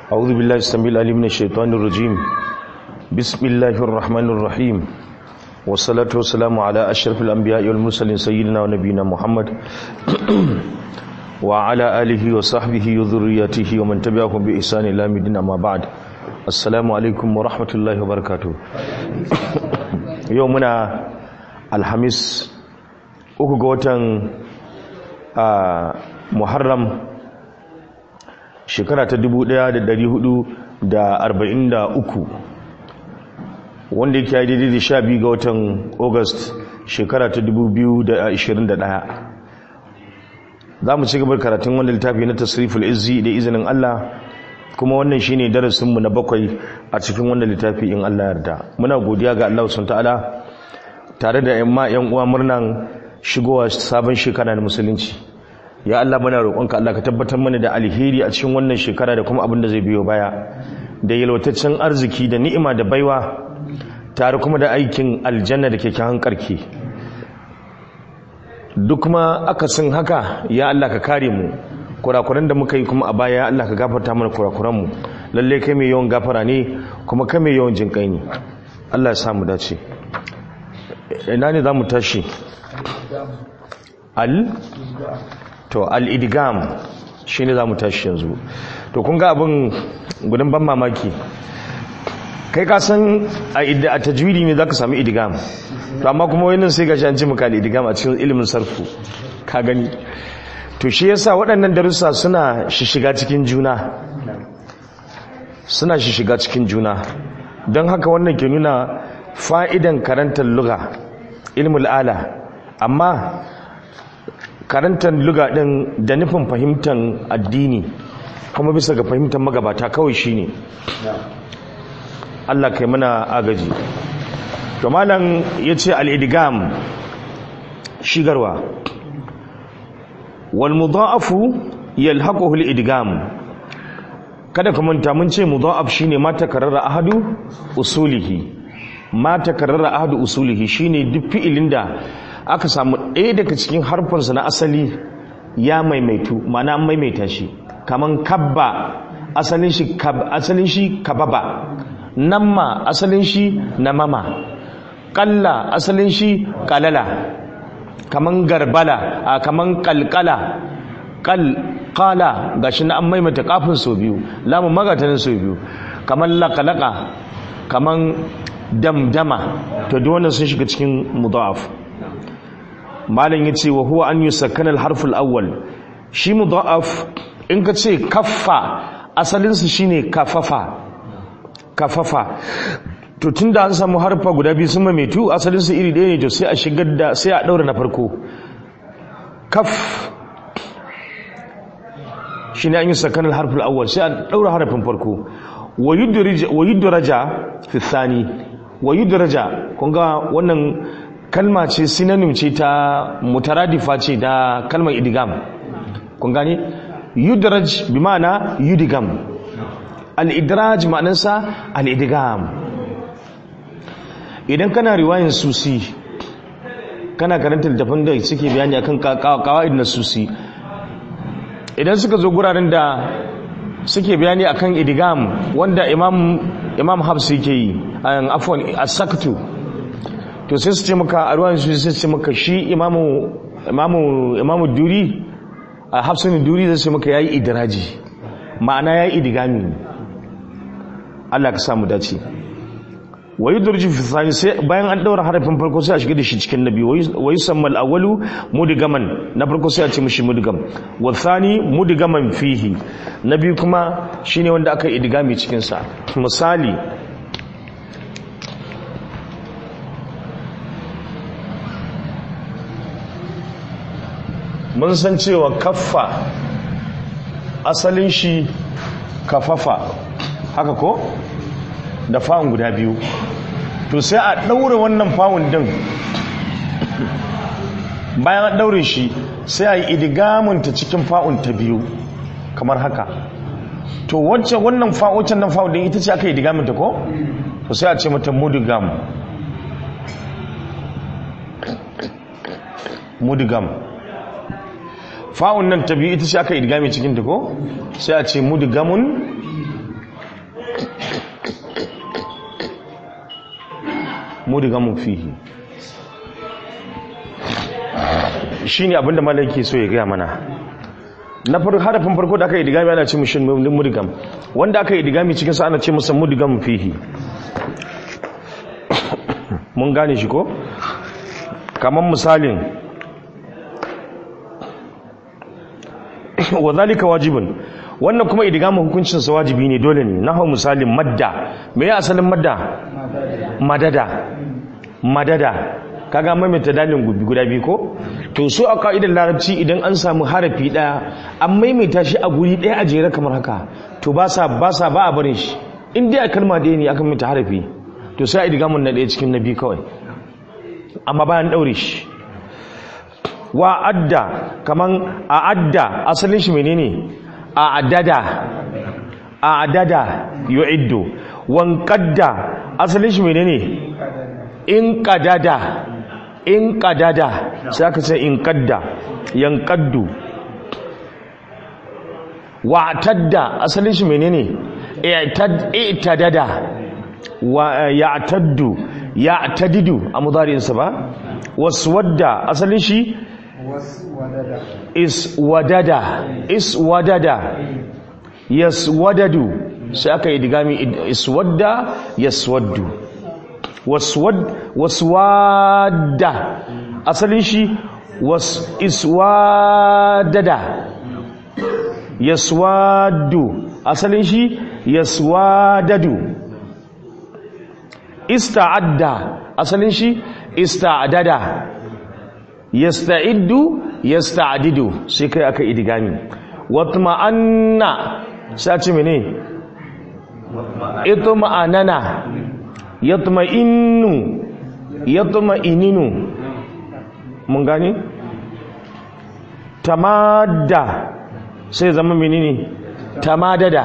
أعوذ بالله السميع العليم من الشيطان الرجيم بسم الله الرحمن الرحيم والصلاة والسلام على أشرف الأنبياء والمرسلين سيدنا ونبينا محمد وعلى آله وصحبه وذريته ومن تبعهم بإحسان إلى مدينة ما بعد السلام عليكم ورحمة الله وبركاته يومنا الحميس uku ga watan muharram shekara ta 1443 wanda yake yi daidai da sha biyu ga watan august shekara ta 2021 za mu ci gabar karatun wanda littafi na tasriful izzi da izinin Allah kuma wannan shine darasinmu na bakwai a cikin wanda littafi in Allah yarda muna godiya ga Allah subhanahu ta'ala tare da yamma yan uwa murnan shigowa sabon shekara na musulunci ya Allah muna roƙonka Allah ka tabbatar mana da alheri a cikin wannan shekara da kuma abin da zai biyo baya da yalwataccen arziki da ni'ima da baiwa tare kuma da aikin aljanna da kyakkyawan karki duk kuma akasin haka ya Allah ka kare mu kurakuran da muka yi kuma a baya ya Allah ka gafarta mana kurakuran mu lalle kai mai yawan gafara ne kuma kai mai yawan jinkai ne Allah ya samu dace ina ne zamu tashi al to al-idgam shine zamu tashi yanzu to kun ga abin gudun ban mamaki kai ka san a tajwidi ne zaka samu idgam to amma kuma wannan sai gashi an ji maka idgam a cikin ilimin sarfu ka gani to shi yasa waɗannan darussa suna shishiga cikin juna suna shishiga cikin juna don haka wannan ke nuna fa'idan karantar lugha ilmul ala amma karantar luga din da nufin fahimtar addini kuma bisa ga fahimtar magabata kawai shine Allah kai mana agaji to malam yace al-idgam shigarwa wal mudha'afu yalhaquhu al-idgam kada ka manta mun ce mudha'af shine ma takarrara ahadu usulihi ma takarrara ahadu usulihi shine duk fi'ilin da aka samu ɗaya daga cikin harfansa na asali ya maimaitu mana an maimaita shi kaman kabba asalin shi asalin shi kababa namma asalin shi namama kalla asalin shi kalala kaman garbala a kaman kalkala kal kala gashi na an maimaita kafin sau biyu lamun magatanin sau biyu kaman lakalaka kaman damdama to duk wannan sun shiga cikin mudaf malam yace wa huwa an yusakkana al-harf al-awwal shi mudaf in ka ce kaffa asalin su shine kafafa kafafa to tunda an samu harfa guda biyu sun mamaitu asalin su iri ɗaya ne to sai a shigar da sai a daura na farko kaf shine an yusakkana al-harf al-awwal sai a daura harafin farko wa yudraja fi thani wa yudraja kun ga wannan kalma ce synonym ce ta mutaradifa ce da kalmar idigam kun gani yudraj bi ma'ana yudigam al-idraj ma'anarsa al-idigam idan kana riwayan susi kana karanta littafin da suke bayani akan qawaid na susi idan suka zo guraren da suke bayani akan idigam wanda imam imam habs yake yi an afwan as-saktu to sai su ce maka a ruwan su sai su ce maka shi imamu imamu imamu duri a hafsun duri zai ce maka yayi idraji ma'ana yayi idigami Allah ka samu dace wa yudriju fi thani sai bayan an daura harafin farko sai a shiga da shi cikin nabi wa yusamma al-awwalu mudgaman na farko sai a ce mishi mudgam wa thani mudgaman fihi nabi kuma shine wanda aka idigami cikin sa misali mun san cewa kaffa asalin shi kafafa haka ko da fa'un guda biyu to sai a ɗaure wannan fa'un din bayan a ɗaure shi sai a yi idigamunta cikin fa'un ta biyu kamar haka to wacce wannan fa'ocin nan fa'un din ita ce aka idigamunta ko to sai a ce mata mudigam mudigam fa'un nan ta biyu ita ce aka idgami cikin ta ko sai a ce mudgamun mudigamun fihi shine abinda malaki so ya gaya mana na farko harafin farko da aka yi digami ana ce mushin mudigam wanda aka yi digami cikin sa ana ce masa mudigam fihi mun gane shi ko kamar misalin wa zalika wajibun wannan kuma idigamin hukuncin sa wajibi ne dole ne nahu misalin madda me ya asalin madda madada madada kaga maimaita dalin gubi guda biyu ko to su a ka'idar larabci idan an samu harafi daya an maimaita shi a guri daya a jere kamar haka to ba sa ba sa ba a barin shi in dai a kalma daya ne aka maimaita harafi to sai a idigamin na daya cikin na biyu kawai amma bayan daure shi wa adda kaman a adda asalin shi menene a addada a addada yu'iddu wan qadda asalin shi menene in qadada in qadada sai aka ce in qadda yan qaddu wa tadda asalin shi menene i'tadada wa ya'taddu ya'tadidu a mudari'in sa ba waswadda asalin shi iswadada iswadada yaswadadu sai aka yi digami iswadda yaswaddu waswad waswadda asalin shi was iswadada yaswaddu asalin shi yaswadadu ista'adda asalin shi ista'adada yasta'iddu yasta'didu sai kai aka idigami watma'anna sai ce mene itma'anana yatma'innu yatma'ininu mun gani tamadda sai zama menene tamadada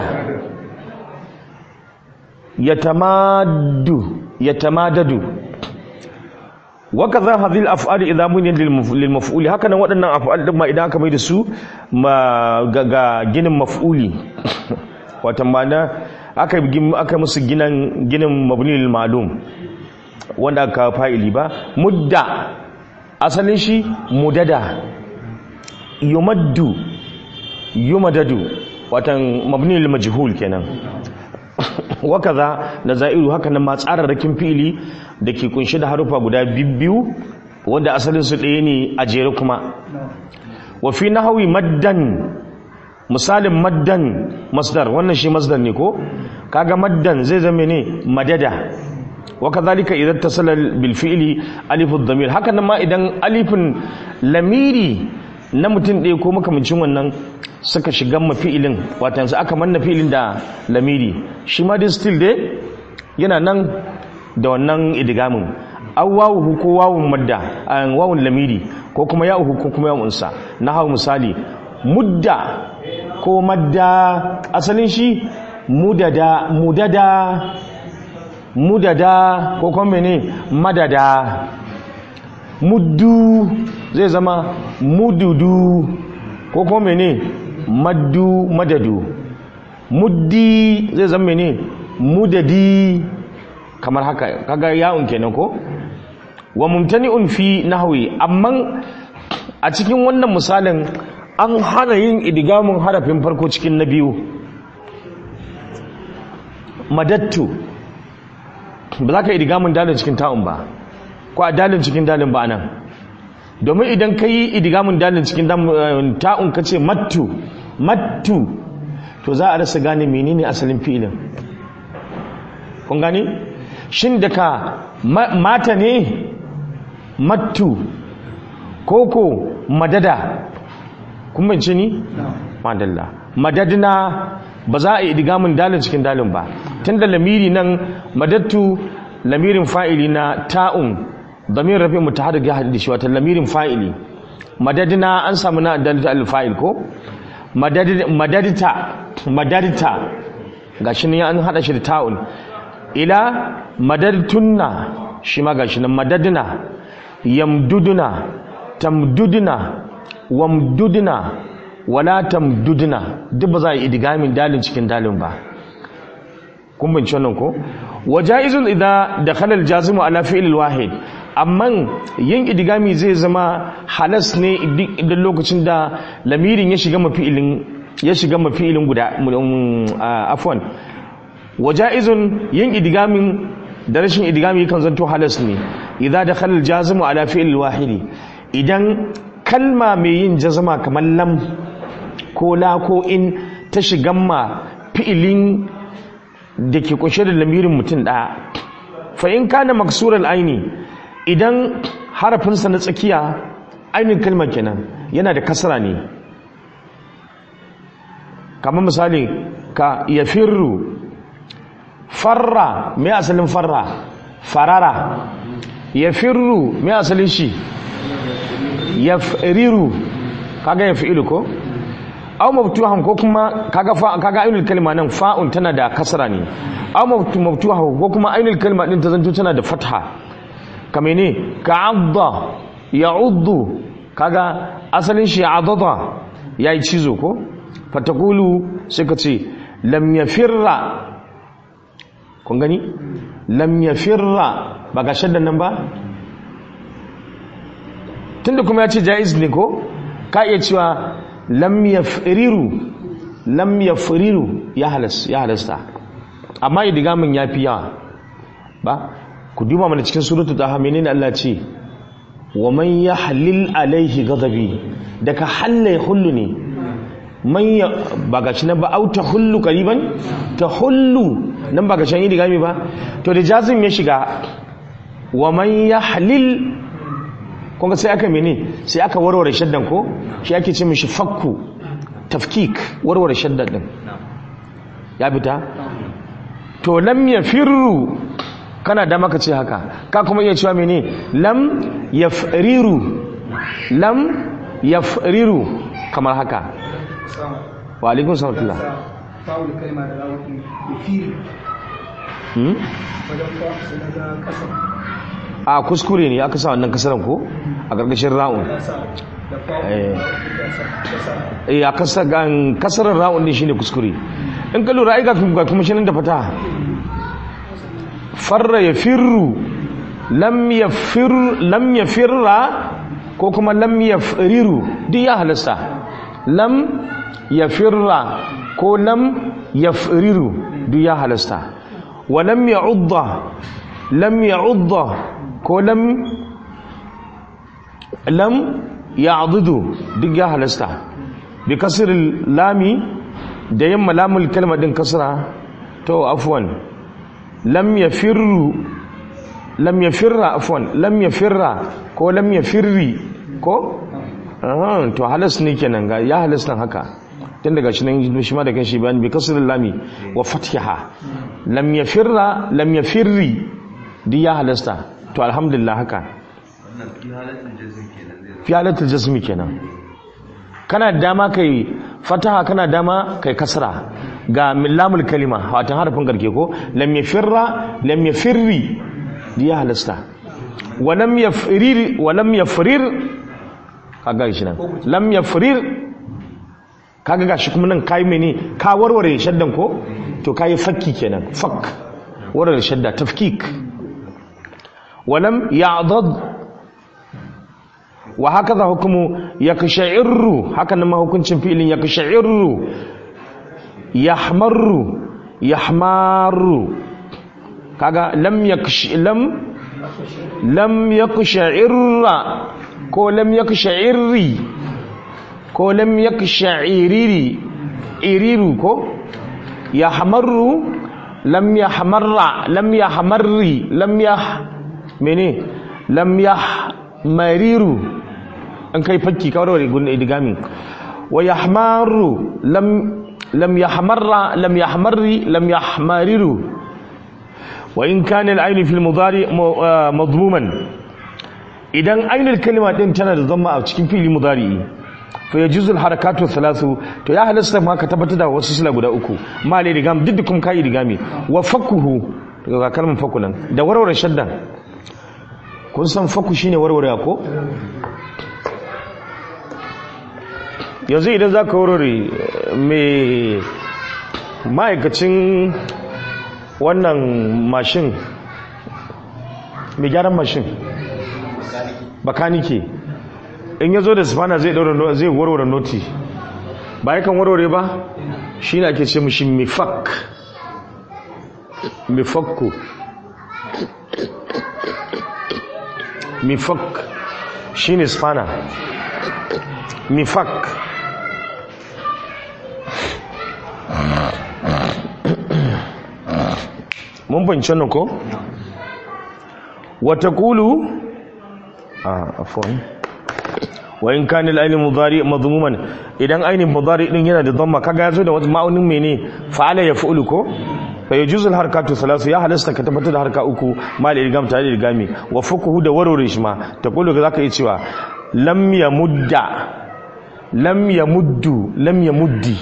yatamaddu yatamadadu wakaza hadhil af'al idha buniyat lil maf'uli haka nan waɗannan af'al din ma idan aka mai da su ga ginin maf'uli wata mana aka aka musu ginin ginin mabni lil ma'lum wanda aka fa'ili ba mudda asalin shi mudada yumaddu yumadadu watan mabni lil majhul kenan wakaza da za'iru haka nan ma tsararrakin fili da ke kunshi da harufa guda biyu wanda asalin su ɗaya ne a jere kuma wa fi nahawi maddan misalin maddan masdar wannan shi masdar ne ko kaga maddan zai zama ne madada wa kadhalika idan tasala bil fi'li alifu dhamir haka nan ma idan alifin lamiri na mutum ɗaya ko makamancin wannan suka shiga mafi'ilin watan su aka manna fi'ilin da lamiri shi ma dai still dai yana nan da wannan idigamin aw wawuhu ko wawun madda an wawun lamiri ko kuma ya'uhu ko kuma yawun sa na hawo misali mudda ko madda asalin shi mudada mudada mudada ko kuma mene madada muddu zai zama mududu ko kuma mene maddu madadu muddi zai zama mene mudadi kamar haka kaga ya'un kenan ko wa mumtani'un fi nahwi amma a cikin wannan misalin an hana yin idigamin harafin farko cikin na biyu madattu ba za ka idigamin dalin cikin ta'un ba ko a dalin cikin dalin ba nan domin idan ka yi idigamin dalin cikin ta'un ka ce mattu mattu to za a rasa gane menene asalin fi'ilin kun gane shin daga mata ne mattu koko madada kun bance ni madalla madadina ba za a yi idigamin dalin cikin dalin ba tunda lamiri nan madattu lamirin fa'ili na ta'un damir rafi mutaharrik ya haɗu da shi wata lamirin fa'ili madadina an samu na dalita al-fa'il ko madadita madadita gashi ne an haɗa shi da ta'un ila madadtunna shi ma gashi nan madadina yamduduna tamduduna wamduduna wala tamduduna duk ba za a yi idigamin dalin cikin dalin ba kun bince wannan ko wajaizun idza dakhala al-jazimu ala fi'l al-wahid amma yin idigami zai zama halas ne idan lokacin da lamirin ya shiga mafi'ilin ya shiga mafi'ilin guda afwan wajaizun yin idigamin da rashin idigami kan zanto halas ne idza dakhala al-jazimu ala fi'l al-wahidi idan kalma mai yin jazama kamar lam ko la ko in ta shigan ma fi'ilin da ke kunshe da lamirin mutum ɗaya fa in kana maksurar aini idan harafinsa na tsakiya ainihin kalmar kenan yana da kasara ne kamar misali ka ya firru farra mai asalin farra farara ya firru mai asalin shi ya firiru kaga ya fi'ilu ko aw mabtuhan ko kuma kaga fa kaga ainul kalma nan fa'un tana da kasra ne aw mabtuha ko kuma ainul kalma din ta zanto tana da fatha kame ne ka'adda ya'uddu kaga asalin shi adada yayi cizo ko fatakulu sai ka ce lam yafirra kun gani lam yafirra ba ga shaddan nan ba tunda kuma ya ce jaiz ne ko ka iya cewa lam yafriru lam yafriru ya halas ya halasta amma idigamin yafi yawa ba ku duba mana cikin suratul taha menene Allah ce wa man yahlil alaihi ghadabi daga halle hullu ne man ya ba ga shi nan ba au ta hullu qariban ta hullu nan ba ga shan idigami ba to da jazim ya shiga wa man yahlil kunga sai aka mene sai aka warware shaddan ko shi ake ce mishi fakku tafkik warware shaddan din ya fita to lam yafirru kana da maka ce haka ka kuma iya cewa mene lam yafriru lam yafriru kamar haka wa alaikun salatullah fa'ul kalma da rawun yafiri hmm? wajen fa'ul na ga kasa a kuskure ne aka sa wannan kasaran ko a gargashin ra'un kasa da fa'ul Eh. kasa kasa eh a kasa gan kasarar ra'un din shine kuskure in ka lura ai ga ga kuma shi nan da fata farra yafirru lam yafir lam yafirra ko kuma lam yafriru duk ya halasta lam yafirra ko lam yafriru duk ya halasta wa lam ya'udda lam ya'udda ko lam lam ya'dudu duk ya halasta bi kasril lami da yamma lamul kalma din kasra to afwan lam yafirru lam yafirra afwan lam yafirra ko lam yafirri ko ah to halas ne kenan ga ya halas nan haka tun daga shi nan shi ma da kanshi bayan bi kasril lami wa fathiha lam yafirra lam yafirri duk ya halasta to alhamdulillah haka wannan fi halatin jazm kenan zai fi halatul jazmi kenan kana da dama kai fataha kana dama kai kasra ga lamul kalima watan harafin garke ko lam yafirra lam yafirri ya halasta wa lam yafrir wa lam yafrir kaga shi nan lam yafrir kaga gashi kuma nan kai mene ka warware shaddan ko to kai fakki kenan fak warware shadda tafkik wa lam ya'dad wa hakaza hukumu yaksha'irru haka nan ma hukuncin fi'ilin yaksha'irru yahmarru yahmaru kaga lam yaksh lam lam yaksha'irra ko lam yaksha'irri ko lam yaksha'iriri iriru ko yahmarru lam yahmarra lam yahmarri lam yah mene lam yahmariru an kai fakki kawar da gun idigami wa yahmaru lam lam yahmarra lam yahmarri lam yahmariru wa in kana al-ayn fi al-mudari madmuman idan ainul kalima din tana da zama a cikin fili mudari fa yajuzu al-harakatu thalathu to ya halasta ma ka tabbatar da wasu sila guda uku ma le digam duk kuma kai digami wa fakuhu daga kalmar fakulan da warware shaddan kun san faku shine warware ko yanzu idan za ka warware mai ma'aikacin wannan mashin mai gyaran mashin bakanike in ya zo da spana zai daura no- zai warware noti ba yakan warware ba shi ne ake ce mashi mifak mifakku mifak shi ne spana mifak mun fahimci wannan ko? wata kulu a afon wa in kanil ainihin mudari mazmuman idan ainihin mudari din yana da dhamma kaga yazo da wata ma'aunin mene fa'ala ya fa'ulu ko fa yajuzu al harkatu thalath ya halasta ka tabbatar da harka uku mal irgam tare da irgami wa fukuhu da warware shi ma ta kulu ga zaka yi cewa lam yamudda lam yamuddu lam yamuddi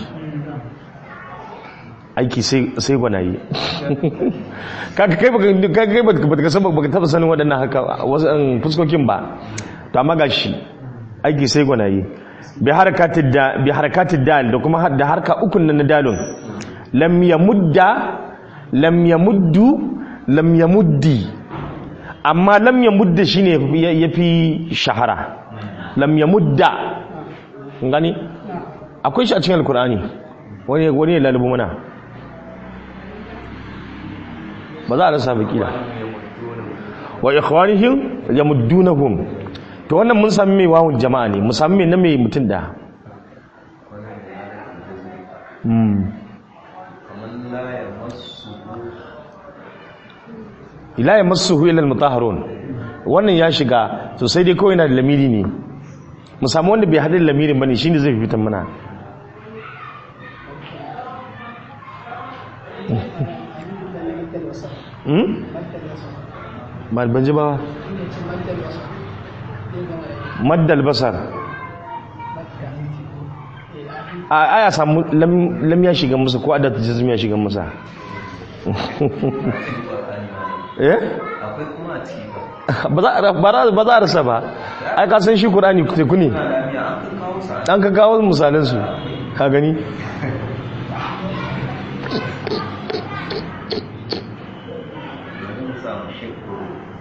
aiki sai sai gwanaye kaga kai baka kaga kai baka baka san baka taba sanin waɗannan haka wasu an fuskokin ba to amma gashi aiki sai gwanaye bi harakatid da bi harakatid dal da kuma da harka ukun nan na dalun lam yamudda lam yamuddu lam yamuddi amma lam yamudda shine ya- yafi shahara lam yamudda kun gani akwai shi a cikin alkur'ani wani wani ya lalubu mana ba za a rasa baki da wa ikhwanihim yamuddunahum to wannan mun sami mai wawun jama'a ne mu sami mai na mai mutum da mm kamar la ya masu ila yamassuhu illa almutahharun wannan ya shiga to sai dai kawai yana da lamiri ne mu samu wanda bai hadin lamirin bane shine zai fitan mana hmm ba ban ji ba maddal basar a aya samu lam lam ya shiga musu ko adat jazm ya shiga musa eh akwai kuma a ciki ba ba za a ba za- ba za a rasa ba ai ka san shi qur'ani teku ne na lamiya an kan kawo sa dan ka kawo misalan su ka gani yanzu mu samu shekku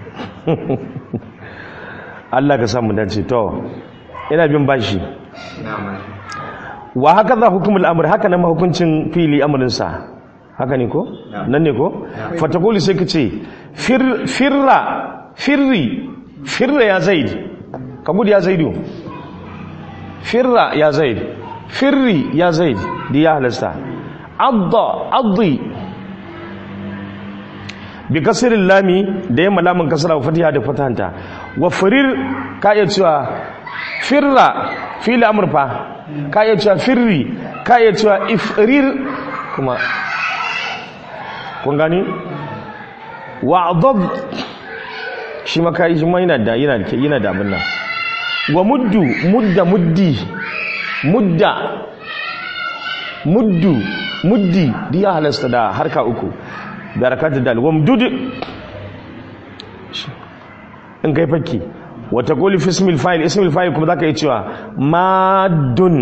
Allah ka samu dace to ina bin bashi na mai wa haka za hukumul amr haka nan hukuncin fili amrin sa haka ne ko nan ne ko fatakuli sai ka ce fir- firra firri firra ya zaid ka gudu ya zaidu firra ya zaid firri ya zaid di ya halasta adda addi bi kasirin lami da yamma lamun kasara wa fatiha da fatahanta wa firir ka iya cewa firra fili amurfa ka iya cewa firri ka iya cewa ifrir kuma kun gani wa adab shi ma kai shi ma yana da yana da yana da abin nan wa muddu mudda muddi mudda muddu muddi di ya halasta da harka uku da harkatar dal wa mudud in kai fakki wa taqulu fi ismil fa'il ismil fa'il kuma zaka yi cewa madun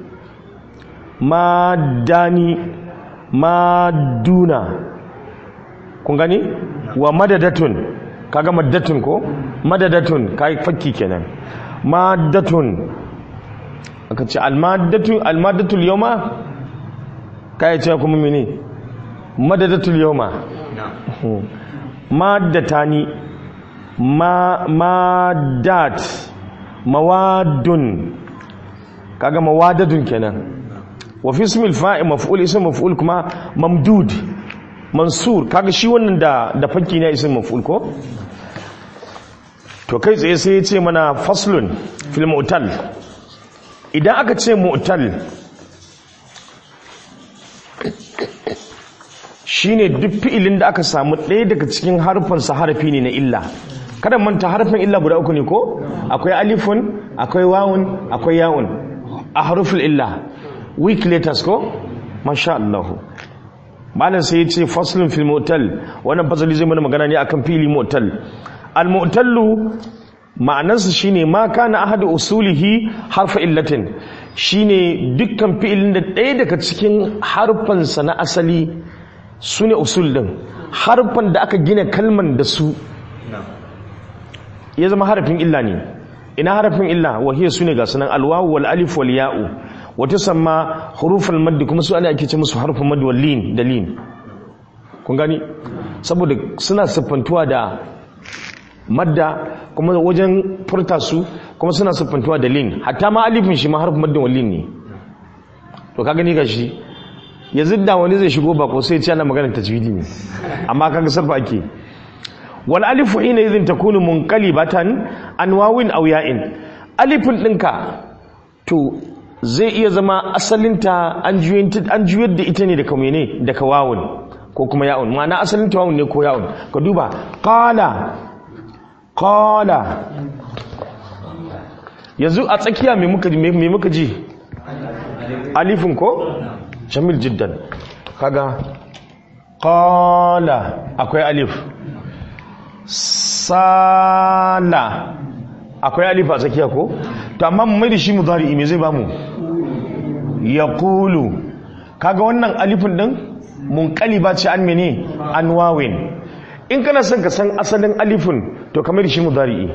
madani maduna kun gani wa madadatun kaga maddatun ko madadatun kai fakki kenan maddatun aka ce almadatu almadatul yawma kai ce kuma mene madadatul yawma maddatani ma madat mawadun kaga mawadadun kenan wa fi ismil fa'il maf'ul ism maf'ul kuma mamdud mansur kaga shi wannan da da fakki ne ism maf'ul ko to kai tsaye sai ya ce mana faslun fil mu'tal idan aka ce mu'tal shine duk fi'ilin da aka samu ɗaya daga cikin harfansa harafi ne na illa kada manta harfin illa guda uku ne ko akwai alifun akwai wawun akwai yawun a harufin illa weak letters ko masha Allah malam sai ya ce faslun fil mu'tal wannan fasali zai mana magana ne akan fili mu'tal al mu'tallu ma'anarsa shine ma kana ahadu usulihi harfa illatin shine dukkan fi'ilin da ɗaya daga cikin harfansa na asali sune usul din harfan da aka gina kalman da su na ya zama harafin illa ne ina harafin illa wahiyar su ne ga sunan alwawu wal alif wal ya'u wata samma hurufal maddi kuma su ana ake ce musu harfin maddi wal lin da lin kun gani saboda suna siffantuwa da madda kuma wajen furta su kuma suna siffantuwa da lin hatta ma alifin shi ma harfin maddin wal lin ne to ka gani gashi yanzu da wani zai shigo bako sai ya ce ana maganar tajwidi ne amma kaga sarfa ake wal alifu hina idhin takunu munqalibatan an wawin aw ya'in alifin dinka to zai iya zama asalinta an juyar an juyar da ita ne daga mene daga wawun ko kuma ya'un ma'ana asalinta wawun ne ko ya'un ka duba qala qala yanzu a tsakiya me muka me me muka ji alifin ko jamil jiddan kaga qala akwai alif sala akwai alif a tsakiya ko to amma mu mai da shi mudari me zai bamu yaqulu kaga wannan alifin din munqaliba ce an mene an wawin in kana son ka san asalin alifin to kamar da shi mudari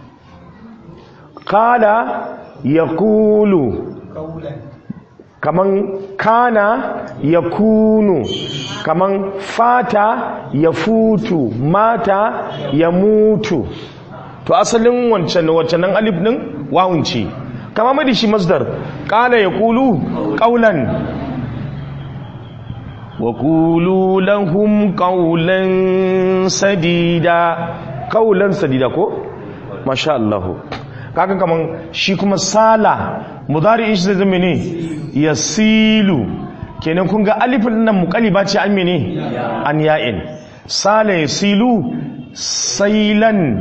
qala yaqulu kaulan kaman kana ya kunu kaman fata ya futu mata ya mutu to asalin wancan wancan alif din wawun ce kama mai da shi masdar kana ya kulu qaulan wa qulu lahum qaulan sadida qaulan sadida ko masha Allah kaga kaman shi kuma sala mudari shi zai zama ne yasilu kenan kun ga alifin nan muqalliba ce an mene an ya'in sala yasilu sailan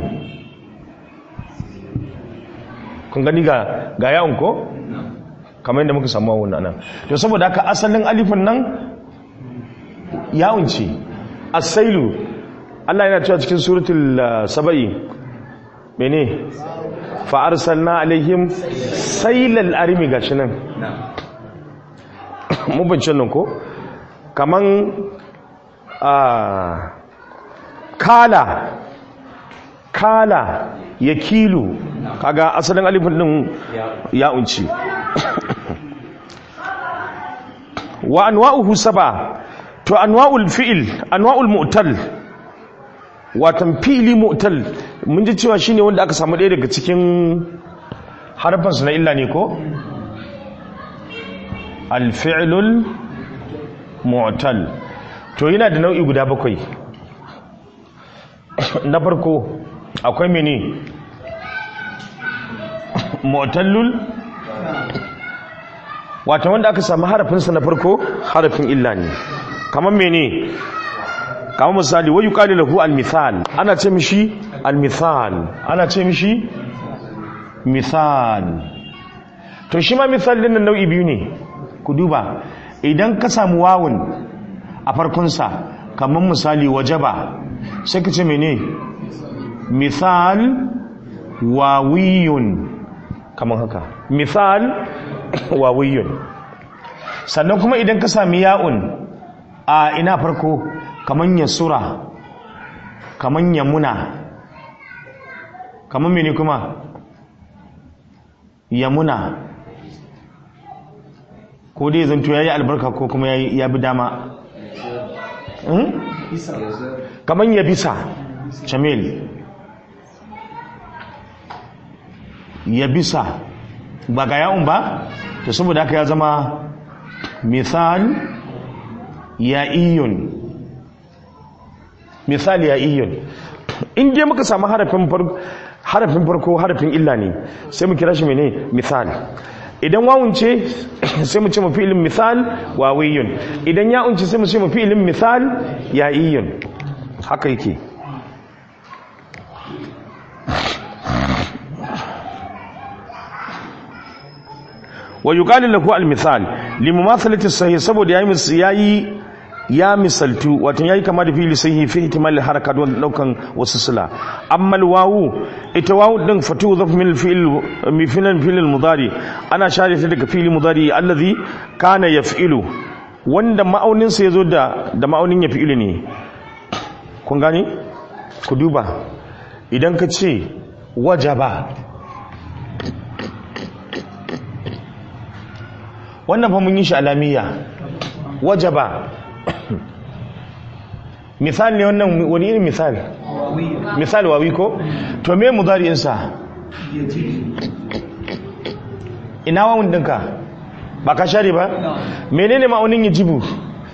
kun gani ga ga ya'un ko kamar yadda muka samu wannan nan to saboda haka asalin alifin nan ya'un ce as-sailu Allah yana cewa cikin suratul uh, saba'i mene fa arsalna alaihim sailal arimi gashi nan na mun bincin nan ko kaman a kala kala ya kilu kaga asalin alifin din ya unci wa anwa'uhu saba to anwa'ul fi'il anwa'ul mu'tal watan fi'ili mu'tal mun ji cewa shine wanda aka samu ɗaya daga cikin harfansu na illa ne ko alfi'lul mu'tal to yana da nau'i guda bakwai na farko akwai mene mu'tallul wata wanda aka samu harafinsa na farko harafin illa ne kamar mene kamar misali wayu qali lahu al-mithal ana ce mishi al-mithal ana ce mishi mithal to shi ma mithal din nan nau'i biyu ne ku duba idan ka samu wawun a farkonsa kamar misali wajaba sai ka ce mene mithal wawiyun kamar haka mithal wawiyun sannan kuma idan ka sami ya'un a ina farko kamar yasura kamar yamuna kamar mene kuma yamuna ko dai zanto ya yi albarka ko kuma ya bi dama kamar ya bisa jamil ya bisa ba ga yawon ba to saboda haka ya zama misal ya iyun misal ya iyun in dai muka samu harafin farko harafin farko harafin illa ne sai mu kira shi mene misal idan wawun ce sai mu ce mu fi'ilin misal wawiyun idan ya'un ce sai mu ce mu fi'ilin misal ya'iyun haka yake wa yuqalu lahu al-misal limumathalati sahih saboda yayi yayi ya misaltu wato yayi kama da fili sahihi fi ihtimal haraka don daukan wasu sila amma al-wawu ita wawu din fatu zaf min al-fi'l mi fi'l fi'l mudari ana share ta daga fi'l mudari allazi kana yaf'ilu wanda ma'aunin sa yazo da da ma'aunin yaf'ilu ne kun gani ku duba idan ka ce wajaba wannan fa mun yi shi alamiya wajaba misali ne wannan wani irin misali misali wawi ko to me mudari'insa ina wawun dinka ba ka share ba menene ma'aunin yajibu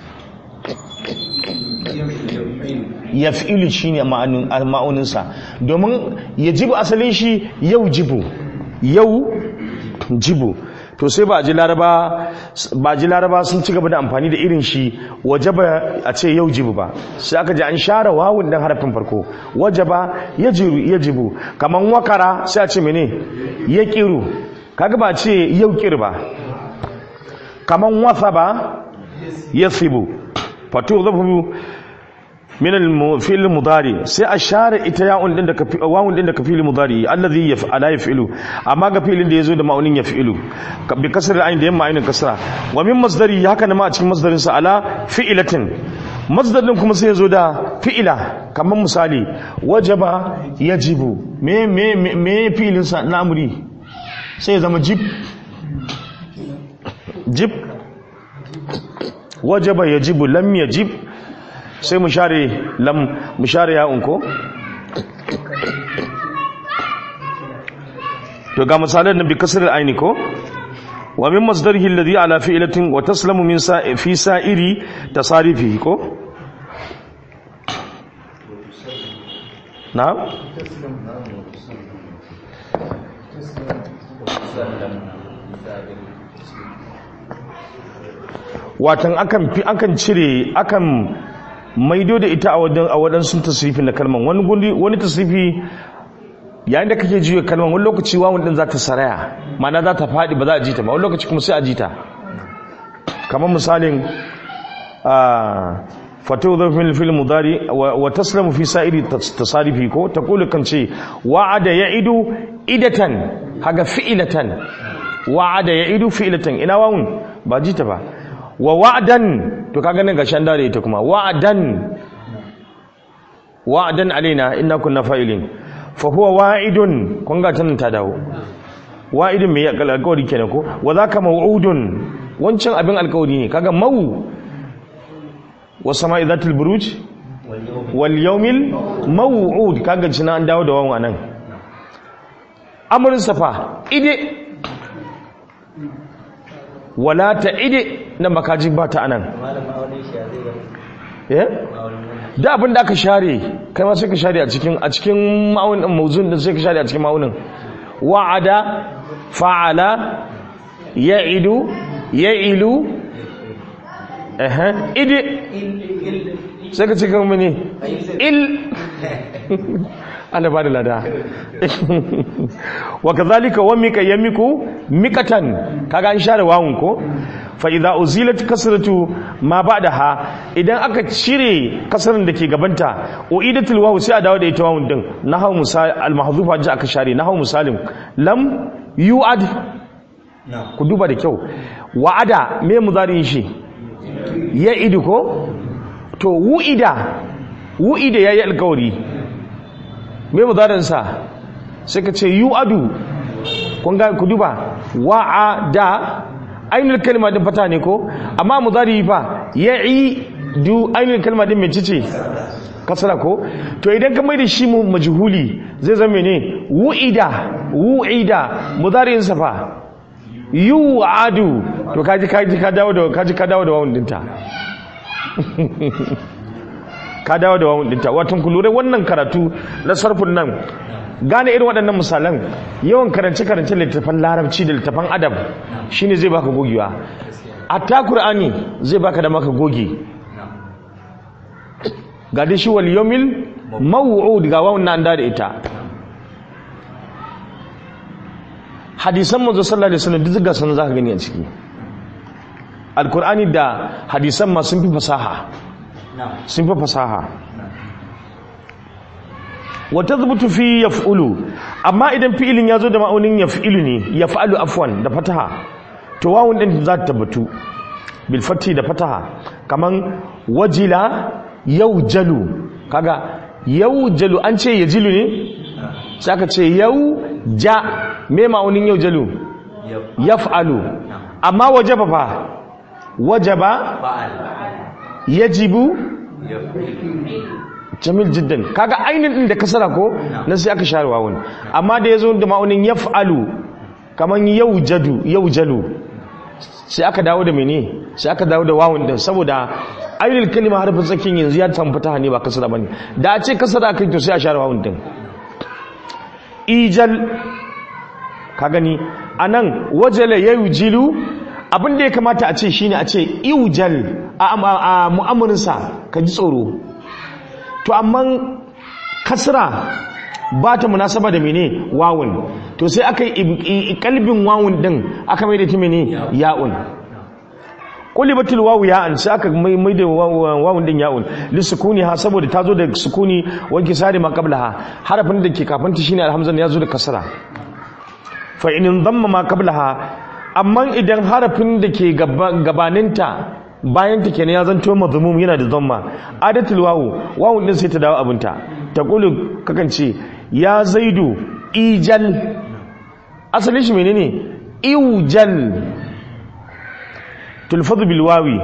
yaf'ilu shine ma'aunin ma'auninsa domin yajibu asalin shi yau jibu yau jibu to sai ba a ji laraba ba ji laraba sun ci gaba da amfani da irin shi wajaba a ce yau jibu ba sai aka ji an share wawun dan harafin farko wajaba yajibu yajibu kaman wakara sai a ce mene ya kiru kaga ba ce yau kir ba kaman wasa ba yasibu fatu zafu min al-fi'l mudari sai a share ita ya'un din da ka wawun din da ka fi'l mudari allazi yaf'ala yaf'ilu amma ga fi'lin da yazo da ma'unin yaf'ilu bi kasr al-ayn da yamma aynin kasra wa min masdari haka ne ma a cikin masdarin sa ala fi'latin masdar din kuma sai yazo da fi'ila kaman misali wajaba yajibu me me me fi'lin sa na amri sai ya zama jib jib wajaba yajibu lam yajib sai mu share lam mu share ya'un ko to ga misalan nan bi kasr al-aini ko wa min masdarihi alladhi ala fi'latin wa taslamu min sa'i fi sa'iri tasarifihi ko na'am watan akan fi akan cire akan maido da ita a wadan a wadansu tasrifi na kalman wani gundi wani tasrifi yayin da kake jiyo kalman wani lokaci wawun din za ta saraya ma'ana za ta fadi ba za a ji ta ba wani lokaci kuma sai a ji ta kamar misalin a fatu zafin fil mudari wa taslamu fi sa'iri tasarifi ko ta kula kan ce wa'ada ya'idu idatan haga fi'ilatan wa'ada ya'idu fi'ilatan ina wawun ba ji ta ba wa wa'dan to kaga nan gashan da ita kuma wa'dan wa'dan alaina inna kunna fa'ilin fa huwa wa'idun kun ga tanan ta dawo wa'idun me ya alƙawari kenan ko wa zaka maw'udun wancan abin alƙawari ne kaga mau wa sama'i zatul buruj wal yawmil maw'ud kaga cina an dawo da wawan nan amrun safa ide wala ta ide nan makaji ba ta anan da abin da aka share kai ma sai ka share a cikin a cikin ma'aunin mawzun din sai ka share a cikin ma'aunin wa'ada fa'ala ya'idu ya'ilu eh ide sai ka cikin mini il Allah ba da lada wa kazalika wa mika yamiku mikatan kaga an share wawun ko fa idza uzilat kasratu ma ba'daha idan aka cire kasrin da ke gabanta uidatul wawu sai a dawo da ita wawun din nahaw misal al mahdhufa ji aka share nahaw misalim lam yu'ad ku duba da kyau wa'ada me muzari shi ya idu ko to wu'ida wu'ida yayi alkawari me mudarin sa sai ka ce yu'adu kun ga ku duba wa'ada ainul kalma din fata ne ko amma mudari fa ya'i du ainul kalma din mece ce kasara ko to idan ka mai da shi majhuli zai zama ne wu'ida wu'ida mudarin sa fa yu'adu to kaji kaji ka dawo da kaji ka dawo da wawun dinta ka dawo da wawun dinta watan ku lura wannan karatu na sarfin nan gane irin waɗannan misalan yawan karance karance littafan larabci da littafan adab shine zai baka gogewa ta qur'ani zai baka da maka goge ga dai shi wal yawmil maw'ud ga wawun nan da ita hadisan manzo sallallahu alaihi wasallam duk ga sanan zaka gani a ciki alqur'ani da hadisan ma sun fi fasaha sun fi fasaha wa tazbutu fi yaf'ulu amma idan fi'ilin yazo da ma'aunin yaf'ilu ne yaf'alu afwan da fataha to wawun din za ta tabbatu bil fati da fataha kaman wajila yawjalu kaga yau jalu an ce ya jilu ne sai aka ce yau ja me ma'aunin yau jalu yaf'alu amma wajaba fa wajaba fa'al yajibu yaf'il jamil jiddan kaga ainin din da kasara ko na sai aka share wawun amma da yazo da ma'aunin yaf'alu kaman yaujadu yaujalu sai aka dawo da mene sai aka dawo da wawun din saboda ainihin kalima harfin tsakin yanzu ya tamfata ne ba kasara bane da a ce kasara kai to sai a share wawun din ijal ka gani anan wajala yaujilu abin da ya kamata a ce shine a ce iujal a, a, a mu'amarinsa ka ji tsoro to amma kasra ba ta munasaba da mene wawun to sai aka yi kalbin wawun din aka mai da ta mene ya'un qulibatul wawu ya'an sai aka mai mai da wawun din ya'un li sukuni ha saboda ta zo da sukuni wanki sari ma qablaha harafin da ke kafin ta shine alhamza ya zo da kasra fa in dhamma ma qablaha amma idan harafin da ke gabaninta bayan ta kenan ya zanto mazmum yana da dhamma adatul wawu wawun din sai ta dawo abinta ta kulu kakan ce ya zaidu ijal asalin shi menene iujal tulfadu bil wawi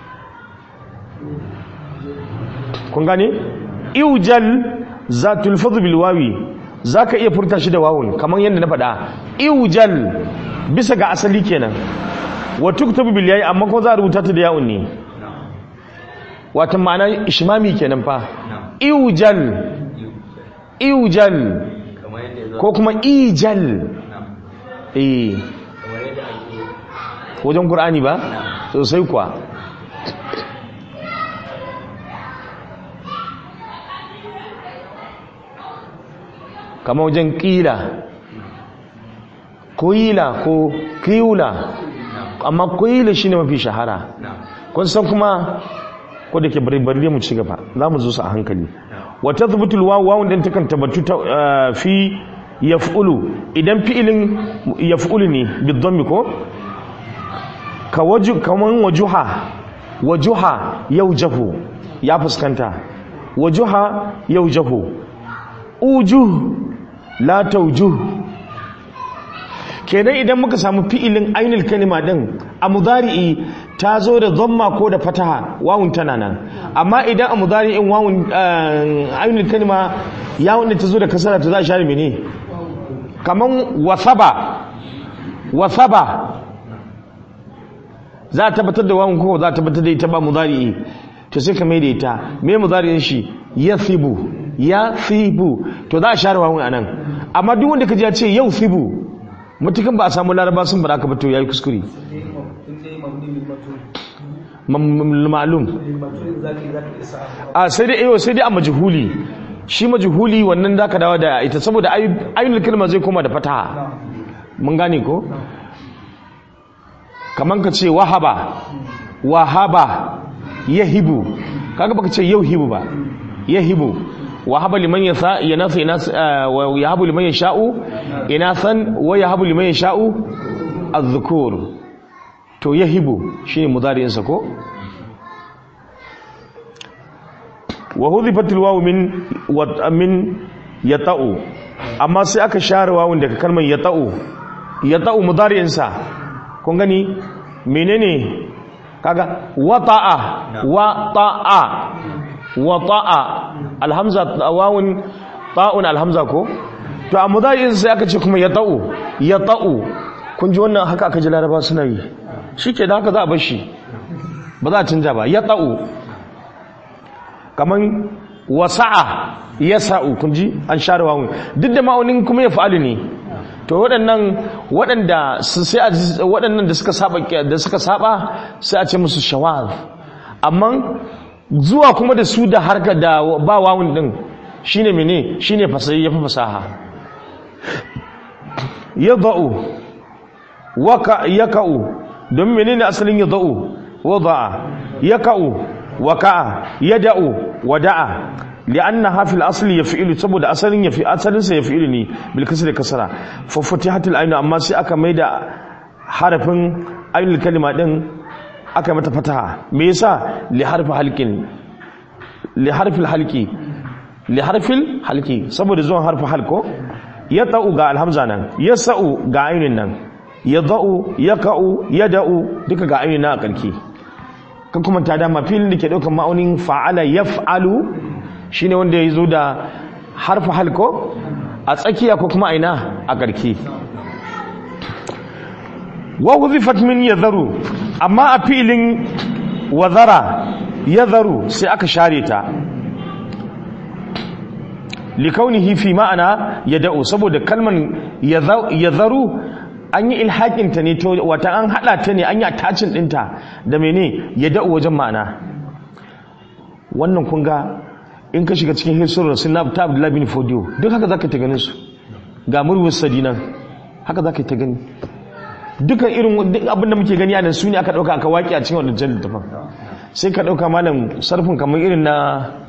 kun gane iujal za tulfadu bil wawi zaka iya furta shi da wawun kamar yadda na faɗa iujal bisa ga asali kenan wa tuktabu bil yayi amma ko za a rubuta ta da yawun ne wata ma'ana ishmami kenan fa iujal iujal kamar yadda ya zo ko kuma ijal eh kamar yadda ake wajen qur'ani ba sosai kuwa kamar wajen ƙila ƙila ko ƙiula amma ƙila shine mafi shahara na kun san kuma ko da ke bari bari mu ci gaba za mu zo su a hankali wa tathbutul wawu wawun din takan tabbatu ta ah, fi yaf'ulu idan fi'ilin yaf'ulu ne bidhammi ko ka waju kaman wajuha wajuha yaujahu ya fuskanta wajuha yaujahu ujuh la taujuh kenan idan muka samu fi'ilin ainul kalima din a mudari'i ta zo da dhamma ko da fataha wawun tana nan amma idan a mudari'in wawun eh, ainul kalima yawun da ta zo da kasara ta za a share mene kaman wasaba wasaba za a tabbatar da wawun ko za a tabbatar da ita ba mudari'i to sai ka mai da ita me mudari'in shi yathibu yathibu to za a share wawun anan amma duk wanda ka ji ya ce yau thibu mutukan ba a samu laraba sun ba ka ba to yayi kuskure in dai mabni min matul Mam- ma'lum min matul zaki zaki isa a sai dai eh sai dai a majhuli shi majhuli wannan zaka dawo da ita saboda ay- ayyul kalma zai koma da fataha mun gane ko kaman ka ce wahaba wahaba yahibu kaga baka ce yauhibu ba yahibu wahaba liman yasa yanasa inas ah, wa yahabu liman yasha'u inasan wa yahabu liman yasha'u adh-dhukur to yahibu shine mudari'in sa ko wa hudhifat al-wawu min wa min yata'u amma sai aka share wawun daga kalmar yata'u yata'u mudari'in sa kun gani menene kaga wata'a wata'a wata'a alhamza wawun ta'un alhamza ko to a mudari'in sai aka ce kuma yata'u yata'u kun ji wannan haka aka ji laraba suna yi shike da haka za a bar shi ba za a canja ba yata'u kaman wasa'a yasa'u kun ji an share wawun duk da ma'aunin kuma ya fa'alu ne to waɗannan waɗanda su sai a waɗannan da suka saba da suka saba sai a ce musu shawaz amma zuwa kuma da su da harka da ba wawun din shine mene shine fasahi yafi fasaha yadau waka yakau don menene asalin yadau wada'a yakau waka'a yada'u wada'a li'annaha fil asli yaf'ilu saboda asalin yafi asalin sa yaf'ilu ne bil kasri kasra fa futihatul ayn amma sai aka maida harafin ainul kalima din aka mata fataha me yasa li harfi halqin li harfi halqi li harfil halki saboda zuwan harfi halko ya ta'u ga alhamza nan ya sa'u ga ainin nan ya za'u ya ka'u ya da'u duka ga ainin na a karki kan kuma ta dama filin da ke ɗaukar ma'aunin fa'ala ya fa'alu shi ne wanda ya zo da harfi halko a tsakiya ko kuma aina a karki wa huzifat min ya zaru amma a filin wazara ya zaru sai aka share ta likaunihi fi ma'ana ya da'u saboda kalman ya zaru an yi ilhakinta ne to wata an hada ta ne an yi attachin dinta da mene ya da'u wajen ma'ana wannan kun ga in ka shiga cikin hisurar sinab ta abdullahi bin fodiyo duk haka zaka ta ganin su ga murwin sadinan haka zaka ta gani dukan irin duk abin da muke gani a nan su ne aka dauka aka waki a cikin wannan littafin sai ka dauka malam sarfin kamar irin na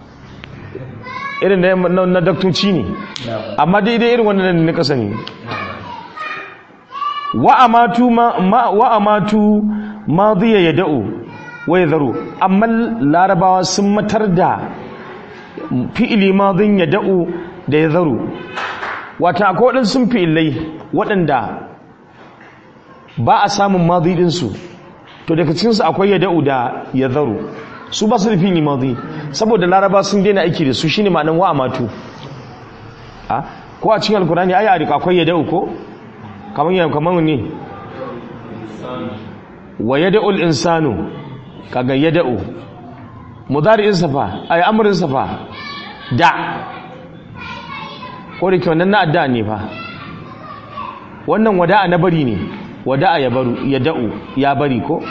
irin na na daktoci ne amma daidai irin wannan na kasa ne wa amatu ma wa amatu madiya yad'u wa yadharu amma larabawa sun matar da fi'ili madin yad'u da yadharu wata akwai waɗansu fi'ilai waɗanda ba a samun madi ɗinsu to daga cikinsu akwai yada'u da yadharu su ba su da fili madi saboda laraba sun daina aiki da su shine ma'anan wa amatu a ko a cikin alkurani ayi arika akwai yada'u ko kamar yana kamar ne wa yada'ul insanu kaga yada'u mudari'in safa ay amrin safa da ko da ke wannan na adda ne fa wannan wada'a na bari ne wada'a ya baru ya da'u ya bari ko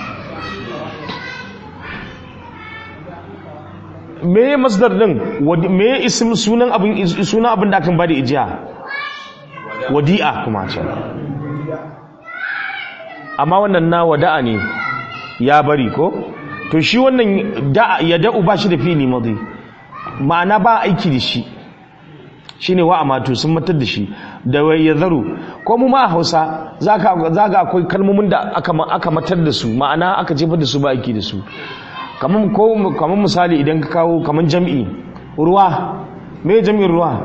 me masdar din me isim sunan abin sunan abin da akan bada ijiya wadi'a kuma ce amma wannan na wada'a ne ya bari ko to shi wannan da ya da'u ba shi da fili madi ma'ana ba aiki da shi shine wa amatu sun matar da shi da ya zaru ko mu ma a hausa za ga akwai kalmomin da aka matar da su ma'ana aka jefar da su ba aiki da su kamar ko kamar misali idan ka kawo kamar jam'i ruwa me jam'in ruwa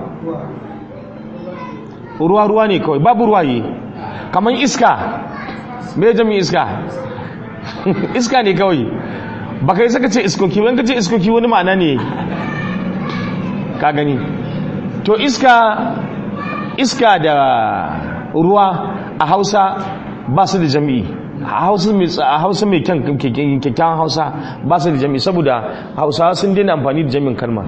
ruwa ruwa ne kawai babu ruwaye kamar iska me jam'in iska iska ne kawai baka yi saka ce iskoki wani ka ce iskoki wani ma'ana ne ka gani to iska iska da ruwa a hausa ba su da jami'i a hausa mai kyakkyawan hausa ba su da jami'i saboda hausawa sun daina amfani da jami'in kalma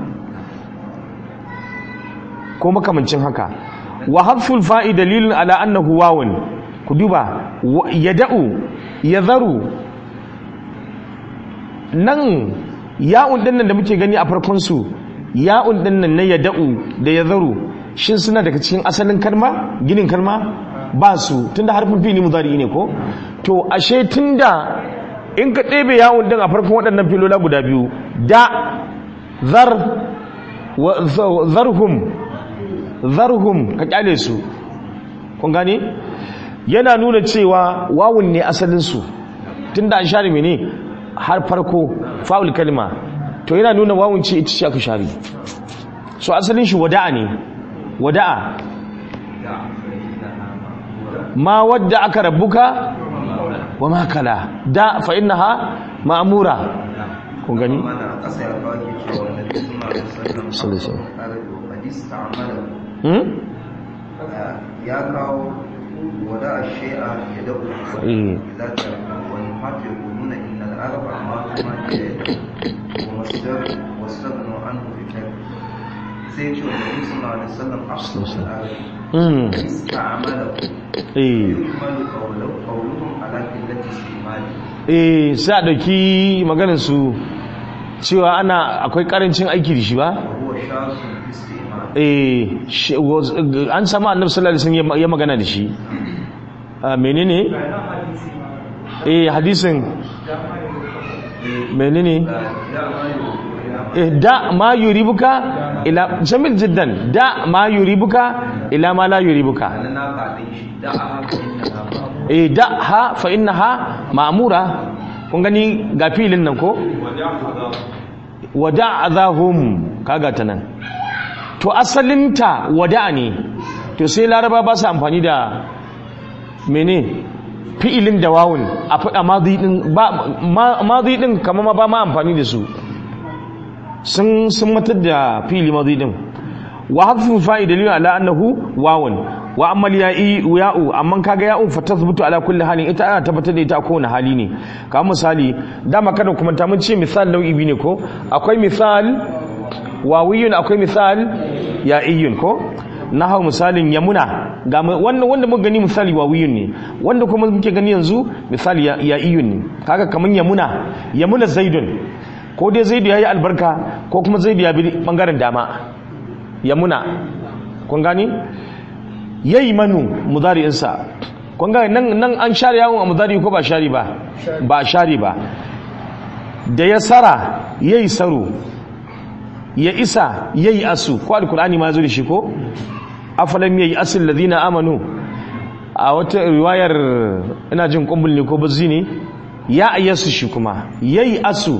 ko makamancin haka wa hafsul fa'i dalilin ala annahu wawun ku duba ya da'u ya zaru nan ya'un dinnan da muke gani a farkon su ya'un dinnan na ya da'u da ya zaru shin suna daga cikin asalin kalma ginin kalma ba su tunda harfin fili mudari ne ko to ashe tunda in ka ɗebe yawon din a farkon waɗannan filola guda biyu da zar zarhum zarhum ka kyale su kun gane yana nuna cewa wawun ne asalinsu tunda an share mene har farko fa'ul kalma to yana nuna wawun ce ita ce aka share so asalin shi wada'a ne wada'a ma wadda aka rabbuka wa ma kala da fa innaha ma'mura kun gani mana a ƙasa ya kawo ke cewa na suna da sallan hadis ta'amala hmm ya kawo wada a shi'a ya da'u Eh. za ta wani hatu ya nuna inna al'araba ma kuma ke wa masdar wastagnu an fitar sai ce wa nabi sallallahu alaihi wasallam afsal al-arabi hmm ista'amala eh yumalu qawluhum qawluhum ala qillati istimali eh sai a dauki maganar su cewa ana akwai karancin aiki da shi ba wa huwa shasun istimal eh shi- was- an samu annabi sallallahu alaihi wasallam ya- ya magana da shi Ah, menene eh hadisin menene eh da ma yuribuka ila jamil jiddan da ma yuribuka ila ma la yuribuka na kaɗin shi da a haka inna na ba eh da ha fa innaha ma'mura kun gani ga filin nan ko wada azahum kaga ta nan to asalinta wada'a ne to sai laraba ba su amfani da mene fi'ilin da wawun a faɗa mazi ɗin kama ma ba ma amfani da su sun sun matar da fi'ili mazi ɗin wa harfin fa'i dalilin ala annahu wawun wa ammal ya'i ya'u amma kaga ya'u fa tathbutu ala kulli halin ita ana tabbatar da ita a kowane hali ne kamar misali dama kada kuma ta mun ce misal nau'i biyu ne ko akwai misal wawiyun akwai misal ya'iyun ko na hau misalin yamuna ga wannan wanda muka gani misali wawiyun ne wanda kuma muke gani yanzu misali ya'iyun ne kaga kaman yamuna yamuna zaidun ko dai zaidu yayi albarka ko kuma zaidu ya bi bangaren dama yamuna kun gani yayi manu mudari'insa kun ga nan nan an share yawon a mudari ko ba share ba ba share ba da ya sara yayi saro ya isa yayi asu ko alqur'ani ma zo da shi ko afalam yayi asil ladina amanu a wata riwayar ina jin kumbul ne ko bazzi ne ya ayyasu shi kuma yayi asu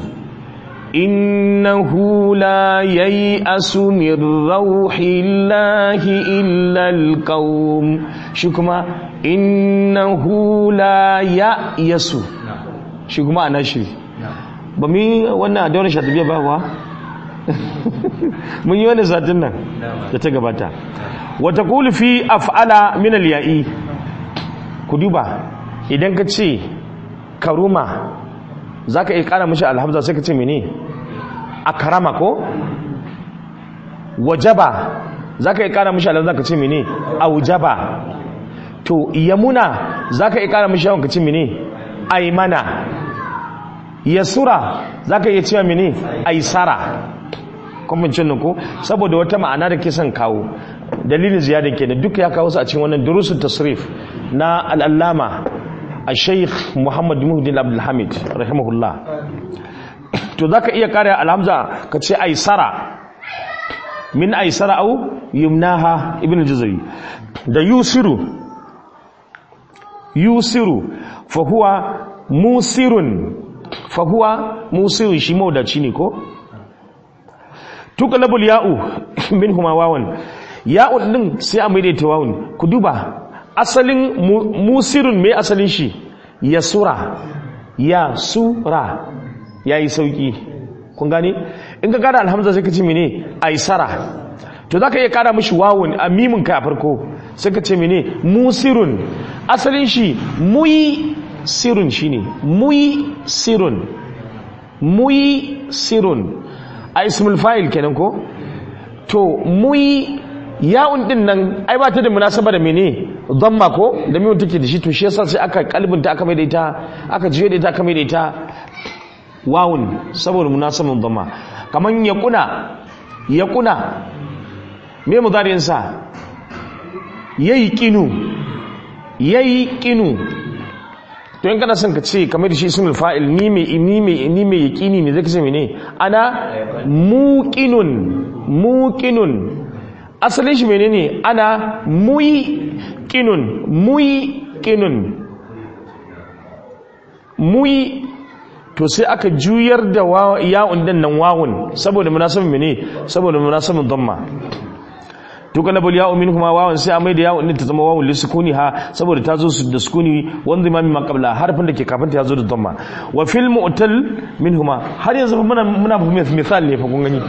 innahu la yayi asu min rauhillahi illa alqaum shi kuma innahu la ya yasu shi kuma ana shi ba mi wannan adawar shatabiya ba wa mun yi wani satin nan da ta gabata wata fi af'ala min al-ya'i ku duba idan ka ce karuma zaka iya kara mishi alhamza sai ka ce mene akrama ko wajaba zaka iya kara mishi alhamza ka ce mene aujaba to yamuna zaka iya kara mishi yawan ka ce mene aymana yasura zaka iya cewa mene aisara kwamfancin nuku saboda wata ma'ana da ke son kawo dalilin ziyarar ke da duka ya kawo su a cikin wannan durusun tasrif na al'allama a sheikh muhammad muhdin abdulhamid rahimahullah to za ka iya kare alhamza ka ce aisara min aisara au yumnaha ibn jazari da yusiru yusiru fahuwa musirun fahuwa musirun shi maudaci ne ko tuqlabul ya'u minhuma wawan ya'un din sai a maida ta wawun ku duba asalin musirun mai asalin shi yasura yasura yayi sauki kun gane in ka kada alhamza sai ka ce mene aisara to zaka iya kada mishi wawun a mimin ka a farko sai ka ce mene musirun asalin shi muyi sirun shine muyi sirun muyi sirun a ismul fa'il kenan ko to muyi ya'un din nan ai ba ta da munasaba da mene dhamma ko da miyon take da shi to shi yasa sai aka kalbinta aka mai da ita aka jiye da ita aka mai da ita wawun saboda munasaban dhamma kaman yaquna yaquna me mudari'in sa yayi qinu yayi qinu to in kana son ka ce kamar da shi ismul fa'il ni mai ni mai ni mai yaqini ne zai ce mene ana muqinun muqinun asalin shi menene ana muqinun muqinun muyi to sai aka juyar da ya'un din nan wawun saboda munasabin mene saboda munasabin dhamma tukalabul ya'u minhuma wawan sai amai da ya'un din ta zama wawun lisukuni ha saboda ta zo da sukuni wanda imami ma qabla harfin da ke kafin ta zo da dhamma wa fil mu'tal minhuma har yanzu fa muna muna misal ne fa kun gani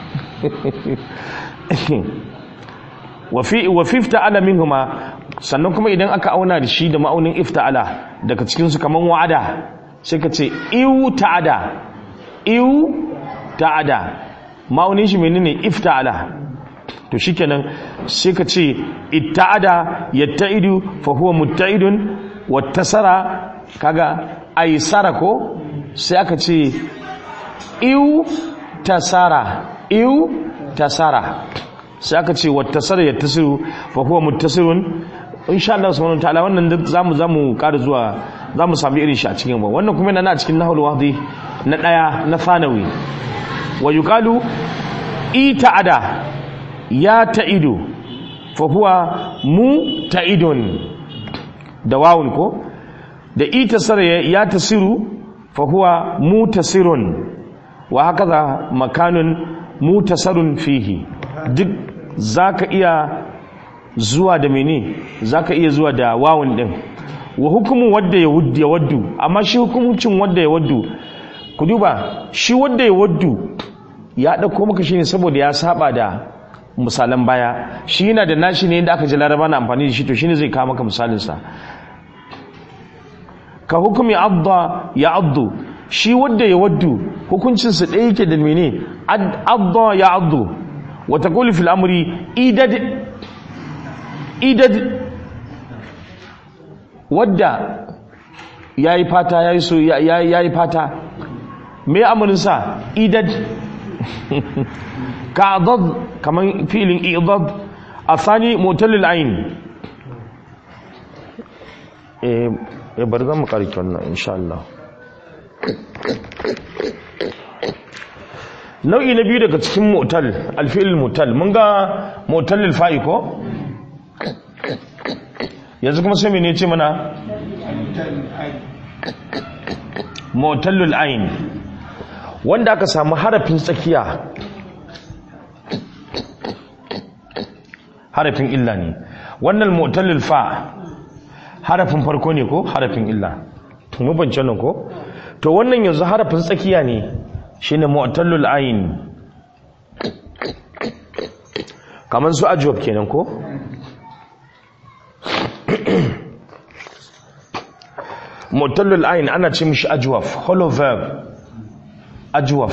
wa fi wa fi ifta'ala minhuma sannan kuma idan aka auna da shi da ma'aunin ifta'ala daga cikin su kaman wa'ada sai ka ce iu ta'ada iu ta'ada ma'aunin shi menene ifta'ala to shikenan sai ka ce itta'ada yatta'idu fa huwa mutta'idun wattasara kaga aisara ko sai aka ce iu tasara iu tasara sai aka ce wattasara yattasiru fa huwa muttasirun insha Allah subhanahu wa ta'ala wannan zamu zamu ƙara zuwa zamu samu irin shi a cikin ba wannan kuma yana a cikin nahul wahdi na daya na fanawi wa yuqalu ita'ada ya ta'idu fa huwa mu ta'idun da wawun ko da itasara ya tasiru fa huwa mutasirun wa hakaza makanun mutasarun fihi duk zaka iya zuwa da mene zaka iya zuwa da wawun din wa hukumu wadda ya wuddu ya waddu amma shi hukuncin wadda ya waddu ku duba shi wadda ya waddu ya dauko maka shine saboda ya saba da misalan baya shi yana da nashi ne inda aka ji laraba na amfani da shi to shine zai kawo maka misalin sa ka hukumi adda ya addu shi wadda ya waddu hukuncin sa ɗaya yake da mene adda ya addu wa taqulu fil amri idad idad wadda yayi fata yayi so yayi fata me amurin sa idad ka adad kaman fi'lin idad athani mutallil ayn eh eh bari zan mu karki wannan insha Allah nau'i na biyu daga cikin mutal alfi'il mutal mun ga mutalil fa'i ko yanzu kuma sai mene ce mana mutalul ain wanda aka samu harafin tsakiya harafin illa ne wannan mutalil fa harafin farko ne ko harafin illa mu bance nan ko to wannan yanzu harafin tsakiya ne shine mu'tallul ayn kaman su ajwab kenan ko mu'tallul ayn ana ce mishi ajwaf hollow verb ajwaf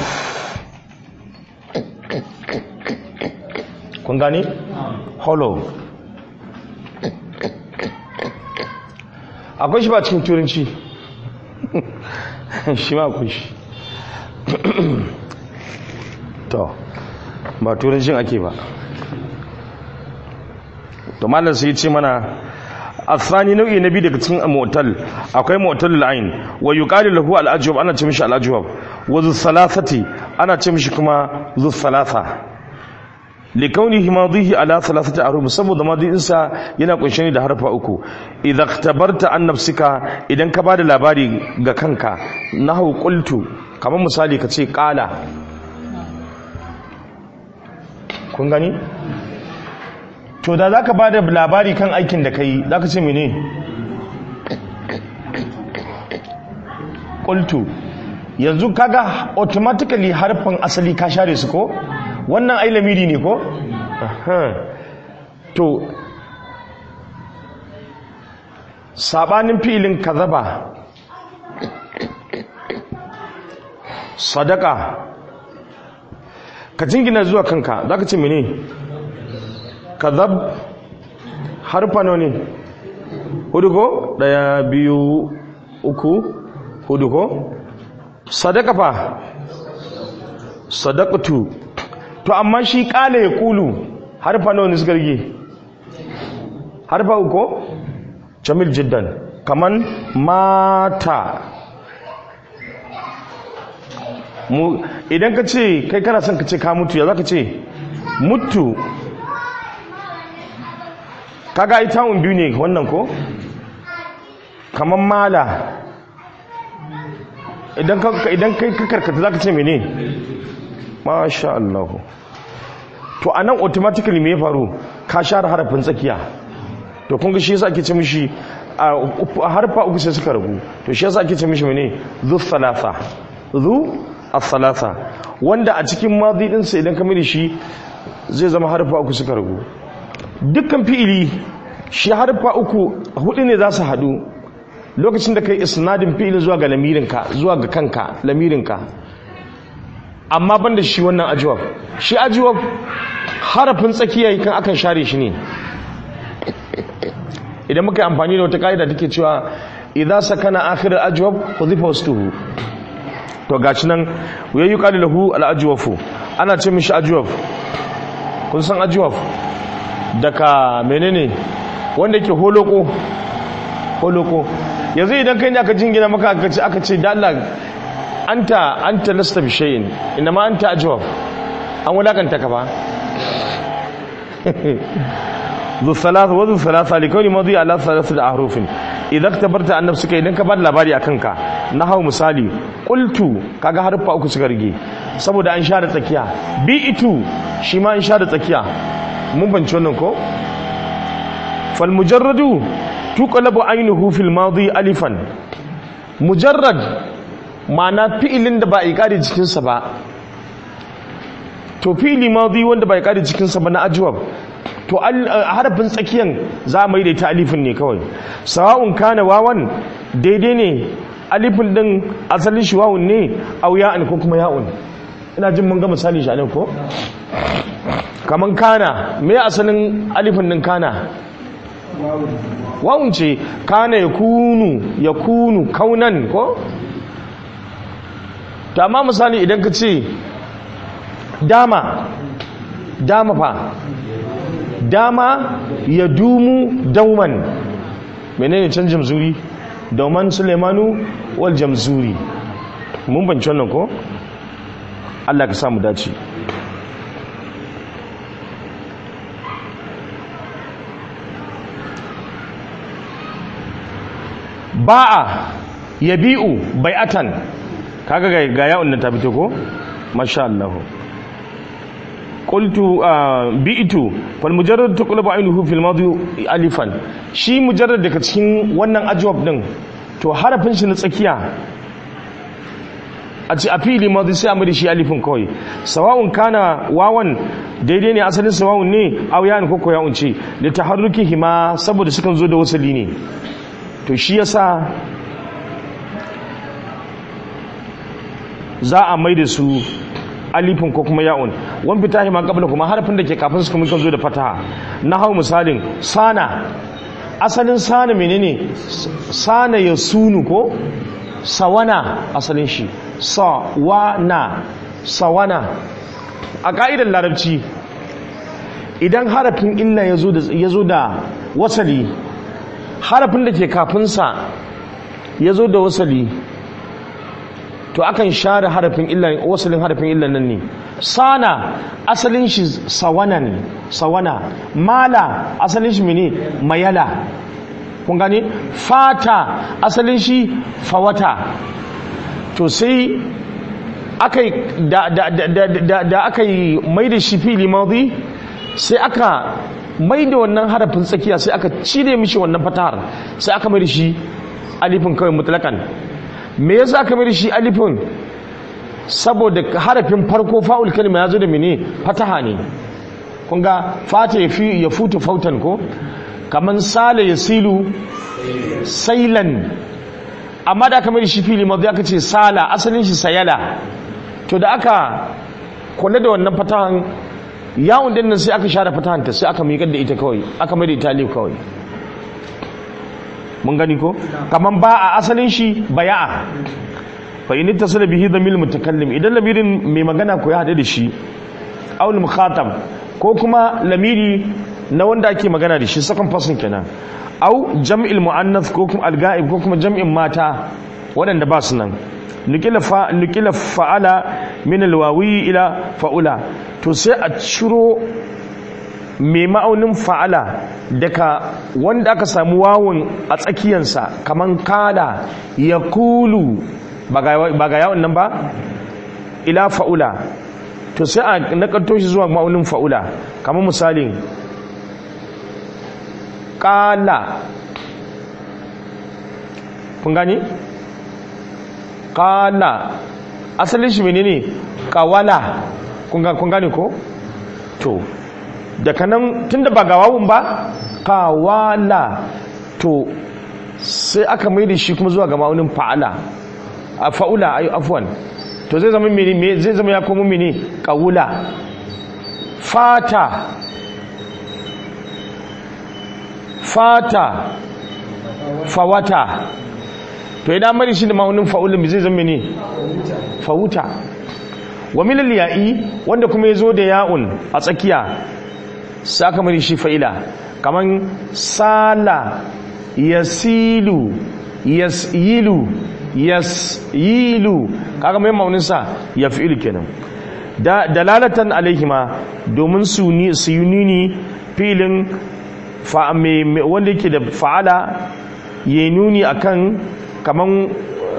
kun gane hollow akwai shi ba cikin turanci shi ma akwai shi to ba turancin ake ba to malam sai ce mana asani nau'i na biyu daga cikin motal akwai motal la'in wa yuqalu lahu al-ajwab ana ce mishi al-ajwab wa zu thalathati ana ce mishi kuma zu thalatha likaunihi madihi ala thalathati ahruf saboda madihin sa yana kunshe ne da harfa uku idza ikhtabarta an nafsika idan ka bada labari ga kanka nahu qultu kamar misali ka ce qala kun gani to da zaka bada labari kan aikin da kai zaka ce mene qultu yanzu kaga automatically harfin asali ka share su ko wannan ai lamiri ne ko to sabanin fi'ilin kazaba sadaka ka jingina zuwa kanka zaka ce mene kazab harfa nawa ne hudu ko daya biyu uku hudu ko sadaka fa sadaqatu to amma shi kala ya kulu harfa nawa ne suka rige harfa uku jamil jiddan kaman mata mu idan ka ce kai kana son ka ce ka mutu ya za ka ce mutu kaga ita un biyu ne wannan ko kaman mala idan kai ka karkata za ka ce mene masha Allah to a nan automatically me ya faru ka share harafin tsakiya to kun ga shi yasa ake ce mishi a harfa uku sai suka rabu to shi yasa ake ce mishi mene zu thalatha zu as-salasa wanda a cikin madi din sa idan ka mai shi zai zama harfa uku suka rabu dukkan fi'ili shi harfa uku hudu ne za su hadu lokacin da kai isnadin fi'ilin zuwa ga lamirinka zuwa ga kanka lamirinka amma ban da shi wannan ajiwab shi ajiwab harafin tsakiya kan akan share shi ne idan muka yi amfani da wata ka'ida take cewa idza sakana akhir al-ajwab hudhifa wastuhu to gashi nan yayi qali lahu al-ajwafu ana ce mishi ajwaf kun san ajwaf daga menene wanda yake holoko holoko yanzu idan kai ne aka jingina maka aka ce aka ce da Allah anta anta lasta bi shay'in inma anta ajwab an wadakanta ka ba ذو ثلاث وذو ثلاثة لكون ماضي على ثلاثة أحرف إذا اختبرت عن نفسك إذا كبر labari akan ka nahaw misali qultu kaga harfa uku suka rige saboda an share tsakiya bi itu shi ma an share tsakiya mun banci wannan ko fal mujarradu tuqlabu aynuhu fil madi alifan mujarrad ma'ana fi'ilin da ba a ƙari cikinsa ba to fi'ili madi wanda ba a ƙari cikinsa ba na ajwab to harafin tsakiyan za a maida ta alifin ne kawai sawa'un kana wawan daidai ne alifin din asalin shi wawun ne au ya'an ko kuma ya'un ina jin mun ga misali shi anan ko kaman kana me asalin alifin din kana wawun ce kana ya kunu ya kunu kaunan ko to amma misali idan ka ce dama dama fa dama ya dumu dauman menene can jamzuri dauman sulemanu wal jamzuri mun banci wannan ko Allah ka samu dace ba'a yabi'u bai'atan kaga ga ga ya'un nan ta fito ko masha Allah qultu bi'tu fal mujarrad tuqlabu aynuhu fil madi alifan shi mujarrad daga cikin wannan ajwab din to harafin shi na tsakiya a ci a fili madi sai a mai shi alifin kawai sawa'un kana wawan daidai ne asalin sawa'un ne aw ya'un ko ko ya'un ce li taharrukihima saboda sukan zo da wasali ne to shi yasa za a mai da su alifin ko kuma ya'un wani fita ma kabla kuma harafin da ke kafin su kuma kan zo da fataha na hau misalin sana asalin sana menene sana ya sunu ko sawana asalin shi sawana sawana a ka'idar larabci idan harafin illa ya zo da wasali harafin da ke kafinsa ya zo da wasali to akan share harafin illa wasalin harafin illa nan ne sana asalin shi sawanan sawana mala asalin shi mene mayala kun gane fata asalin shi fawata to sai aka da da da da da aka yi mai da shi fili madi sai aka mai da wannan harafin tsakiya sai aka cire mishi wannan fatahar sai aka mai da shi alifin kawai mutlakan me yasa aka mai da shi alifin saboda harafin farko fa'ul kalma ya zo da mene fataha ne kun ga fata ya fi ya futu fautan ko kaman sala ya silu sailan amma da aka mai da shi fili mazu aka ce sala asalin shi sayala to da aka kula da wannan fatahan yawon din nan sai aka share fatahanta sai aka miƙar da ita kawai aka mai da ita alif kawai mun gani ko kaman ba a asalin shi baya'a fa in ittasala bihi dhamir mutakallim idan lamirin mai magana ko ya hade da shi aw mukhatab ko kuma lamiri na wanda ake magana da shi second person kenan aw jam'il muannath ko kuma al-ga'ib ko kuma jam'in mata waɗanda ba su nan nukila fa nukila fa'ala min al-wawi ila fa'ula to sai a ciro mai ma'aunin fa'ala daga wanda aka samu wawun a tsakiyansa kaman kada ya kulu ba ga yawon nan ba ila fa'ula to sai a nakarto shi zuwa ma'aunin fa'ula kamar misalin ƙala kun gani? ƙala asalin shi menene ƙawala kun gani ko? to daga nan tun da ba gawawun ba ƙawala to sai aka mai da shi kuma zuwa ga ma'aunin fa'ala a fa'ula ayi afwan to zai zama mene zai zama ya komo mene ƙawula fata fata fawata to idan mari shi da ma'aunin fa'ulun zai zama ne fawuta wa milal ya'i wanda kuma ya zo da ya'un a tsakiya saka mari shi fa'ila kaman sala yasilu yasilu yasyilu kaga mai maunin sa yaf'ilu kenan da dalalatan alaihima domin su ni su yunini filin fa wanda yake da fa'ala ya nuni akan kaman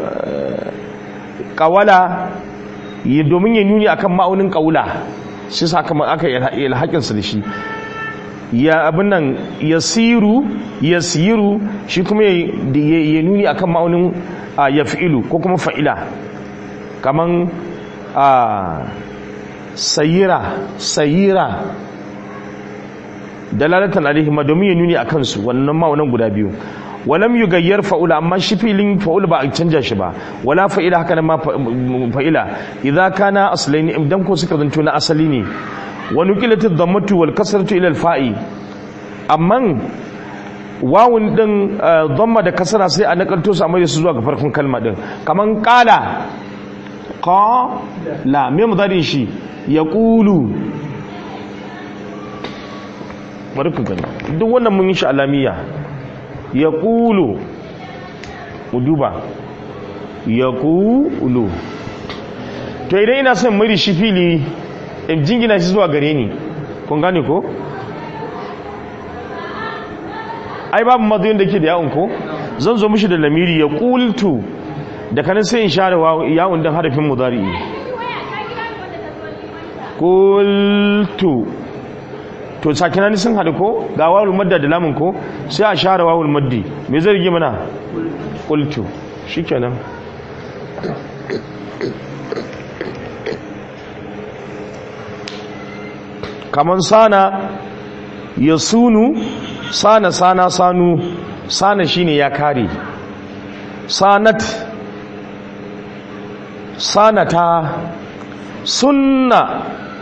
kawala domin ya nuni akan ma'aunin kaula shi sa kama aka ilhakin su da shi ya abin nan yasiru yasiru shi kuma ya ya nuni akan ma'aunin a, yaf'ilu ko kuma fa'ila kaman a sayira sayira dalalatan alaihi ma domin ya nuni akan su wannan ma'aunin guda biyu walam yugayyar fa'ula amma shi filin fa'ula ba a canja shi ba wala fa'ila haka nan ma fa- fa'ila idza kana aslaini idan ko suka zanto na asali ne wa nuqilat ad-dammatu wal kasratu ila al-fa'i amman wawun din eh, dhamma da kasra sai a nakalto su amma su zuwa ga farkon kalma din kaman qala qala me mudari shi yaqulu bari ku gani duk wannan mun yi shi alamiya ya ƙulu ku duba ya ƙulu to idan ina son mai da shi fili in jingina shi zuwa gare ni kun gane ko ai babu matsayin da ke da yawon ko zan zo mishi da lamiri ya ƙultu da kanin sai in share wa- yawon don harafin mudari ƙultu to sakinani sun haɗu ko ga wawul madda da lamun ko sai a share wawul maddi me zai rige mana qultu shikenan kaman sana yasunu sana sana sanu sana shine ya kare sanat sanata sunna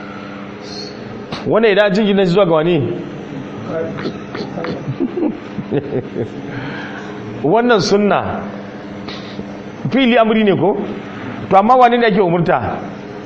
wani idan jingina zuwa ga wani wannan sunna fili amri ne ko to amma wani ne ake umurta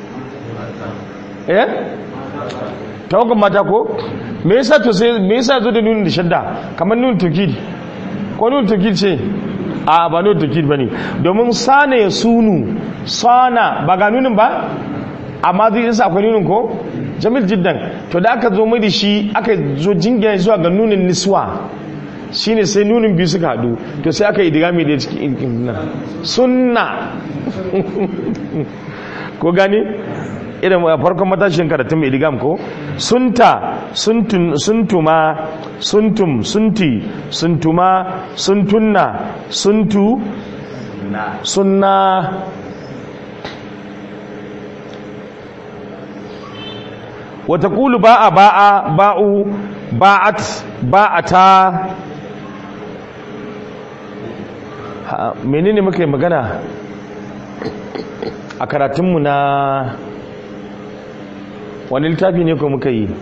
eh tawagan mata ko me yasa to sai me yasa zo da nunin da shadda kamar nunin tukid ko nunin tukid ce a ba nunin tukid bane domin sana ya sunu sana ba ga nunin ba amma zai yasa akwai nunin ko jamil jiddan to da aka zo mai da shi aka zo jingina zuwa ga nunin niswa shine sai nunin biyu suka hadu to sai aka yi digami da cikin nan sunna ko gani irin a farkon matashin karatun mai digam ko sunta suntun suntuma suntum sunti suntuma suntunna suntu sunna وتقول باء باء باء باءت باءتا Ha, menene muka yi magana a karatunmu na wani littafi ne ko muka yi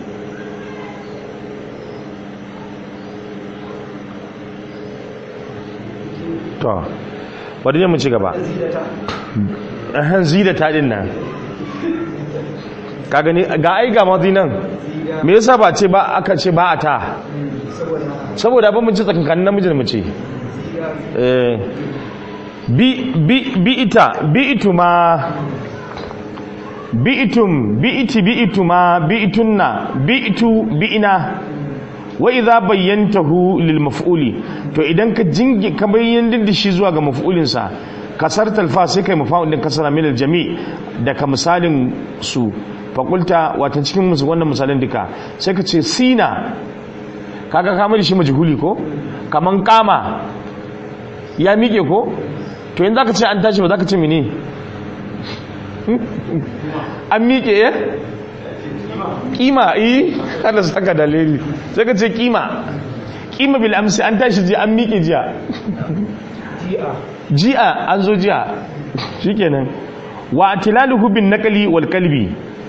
to wadda mu ci gaba ahan zidata din nan ka gani ga ai ga mazi nan me yasa ba ce ba aka ce ba a ta saboda ba mun ci tsakankanin namiji da mace eh bi bi bi ita bi ituma bi itum bi iti bi ituma bi itunna bi itu bi ina wa idza bayyantahu lil maf'uli to idan ka jingi ka bayyana da shi zuwa ga maf'ulin sa kasar talfa sai kai mafa'ul din kasara min al jami' da ka misalin su fakulta wata cikin musu wannan misalin duka sai ka ce sina kaga kama da shi majhuli ko kaman kama ya miƙe ko to yanzu zaka ce an tashi ba zaka ce mene an miƙe ya kima eh kada saka dalili sai ka ce kima kima bil amsi an tashi ji an miƙe jiya ji'a an zo jiya shikenan wa atilaluhu bin naqli wal qalbi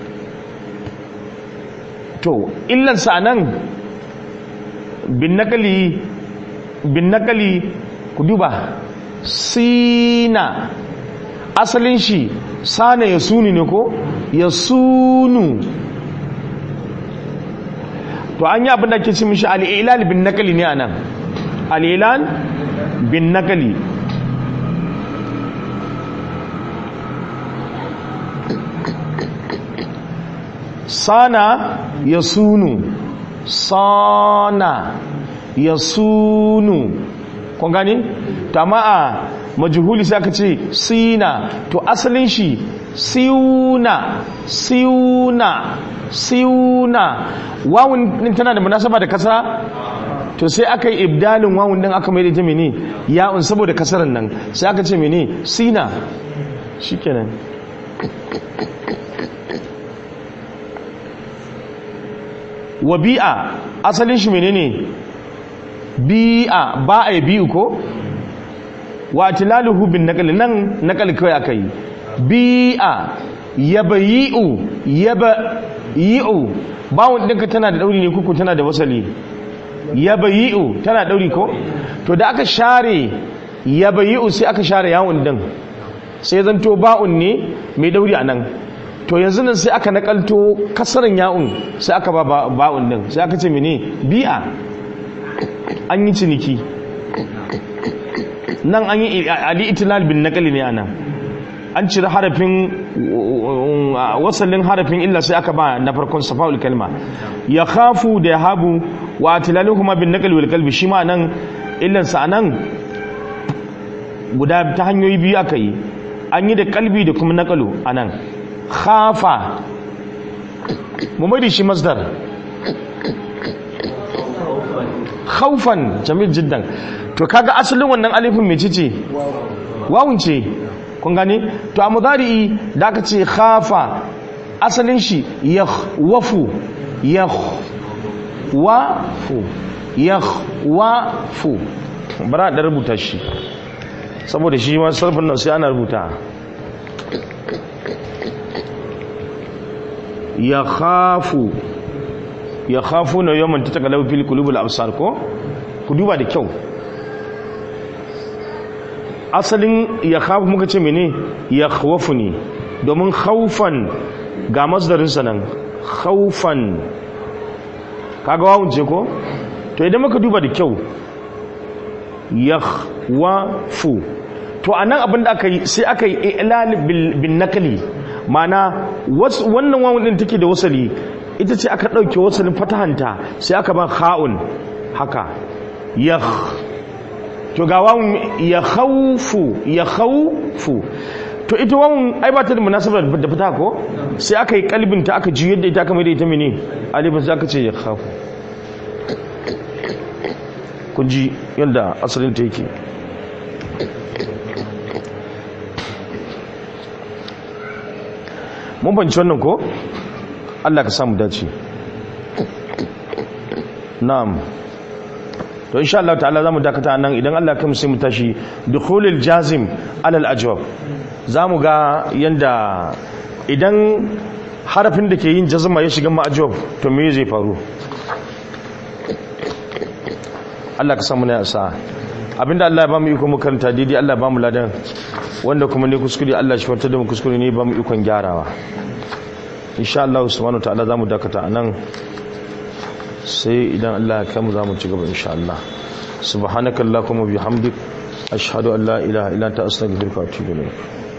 to illansa nan bin nakali bin nakali ku duba sina asalin shi sana ya suni ne ko ya sunu to an yi abin da ke ci mishi al'ilal bin nakali ne a nan al'ilal bin nakali sana ya sunu sana ya sunu kun gani? tama a majuhuli sai aka ce sina to asalin shi siuna siuna siuna wawun din tana da munasaba da kasra to sai aka yi ibdalin wawun din aka mai da ita mene ya'un saboda kasaran nan sai aka ce mene sina shikenan wabi'a asalin shi menene bi'a ba a yi bi'u ko wa tilaluhu bin naqal nan naqal kai aka yi bi'a yabayi'u yabayi'u bawon ɗinka tana da ɗauri ne kuku tana da wasali yabayi'u tana ɗauri ko to da aka share yabayi'u sai aka share yawon ɗin sai zanto ba'un ne mai ɗauri a nan to yanzu nan sai aka nakalto kasarin ya'un sai aka ba ba'un ɗin sai aka ce mene bi'a an yi ciniki nan an yi ali itilal bin nakali ne anan an cire harafin wasalin harafin illa sai aka ba na farkon safa'ul kalma ya khafu da ya habu wa tilalin kuma bin nakali wal kalbi shi ma nan illansa a nan guda ta hanyoyi biyu aka yi an yi da kalbi da kuma nakalu a nan khafa mu mai da shi masdar khaufan jamil jiddan to kaga asalin wannan alifin mai cice wawun ce kun gane to a mudari'i da aka ce khafa asalin shi yakhwafu yakhwafu yakhwafu bara da rubuta shi saboda shi ma sarfin nan sai ana rubuta yakhafu yakhafu na yawman tatakalau fil qulubul absar ko ku duba da kyau asalin ya khafu muka ce mene ya khawafu ne domin khaufan ga masdarinsa nan khaufan kaga wawun ce ko to idan muka duba da kyau ya khawafu to anan abin da aka yi sai aka yi ilal bin nakali mana wannan wawun din take da wasali ita ce aka ɗauke wasalin fatahanta sai aka ba kha'un haka ya to ga wawun ya khawfu ya khawfu to ita wawun ai ba ta da munasabar da fita ko sai aka yi kalbin ta aka ji yadda ita aka mai da ita mene alifin sai aka ce ya khafu kun ji yadda asalin ta yake mun banci wannan ko Allah ka samu dace na'am to insha Allah ta'ala zamu dakata nan idan Allah kai mu sai mu tashi dukhulul jazim alal ajwab zamu ga yanda idan harafin da ke yin jazma ya shiga ma ajwab to me zai faru Allah ka samu na yasa abinda Allah ya ba mu iko mu karanta daidai Allah ba mu ladan wanda kuma ne kuskure Allah shi wata da mu kuskure ne ba mu ikon gyarawa insha Allah subhanahu wa ta'ala zamu dakata anan sai idan Allah ya kai mu zamu ci gaba insha Allah subhanakallahumma bihamdik ashhadu an la ilaha illa anta astaghfiruka wa atubu ilayk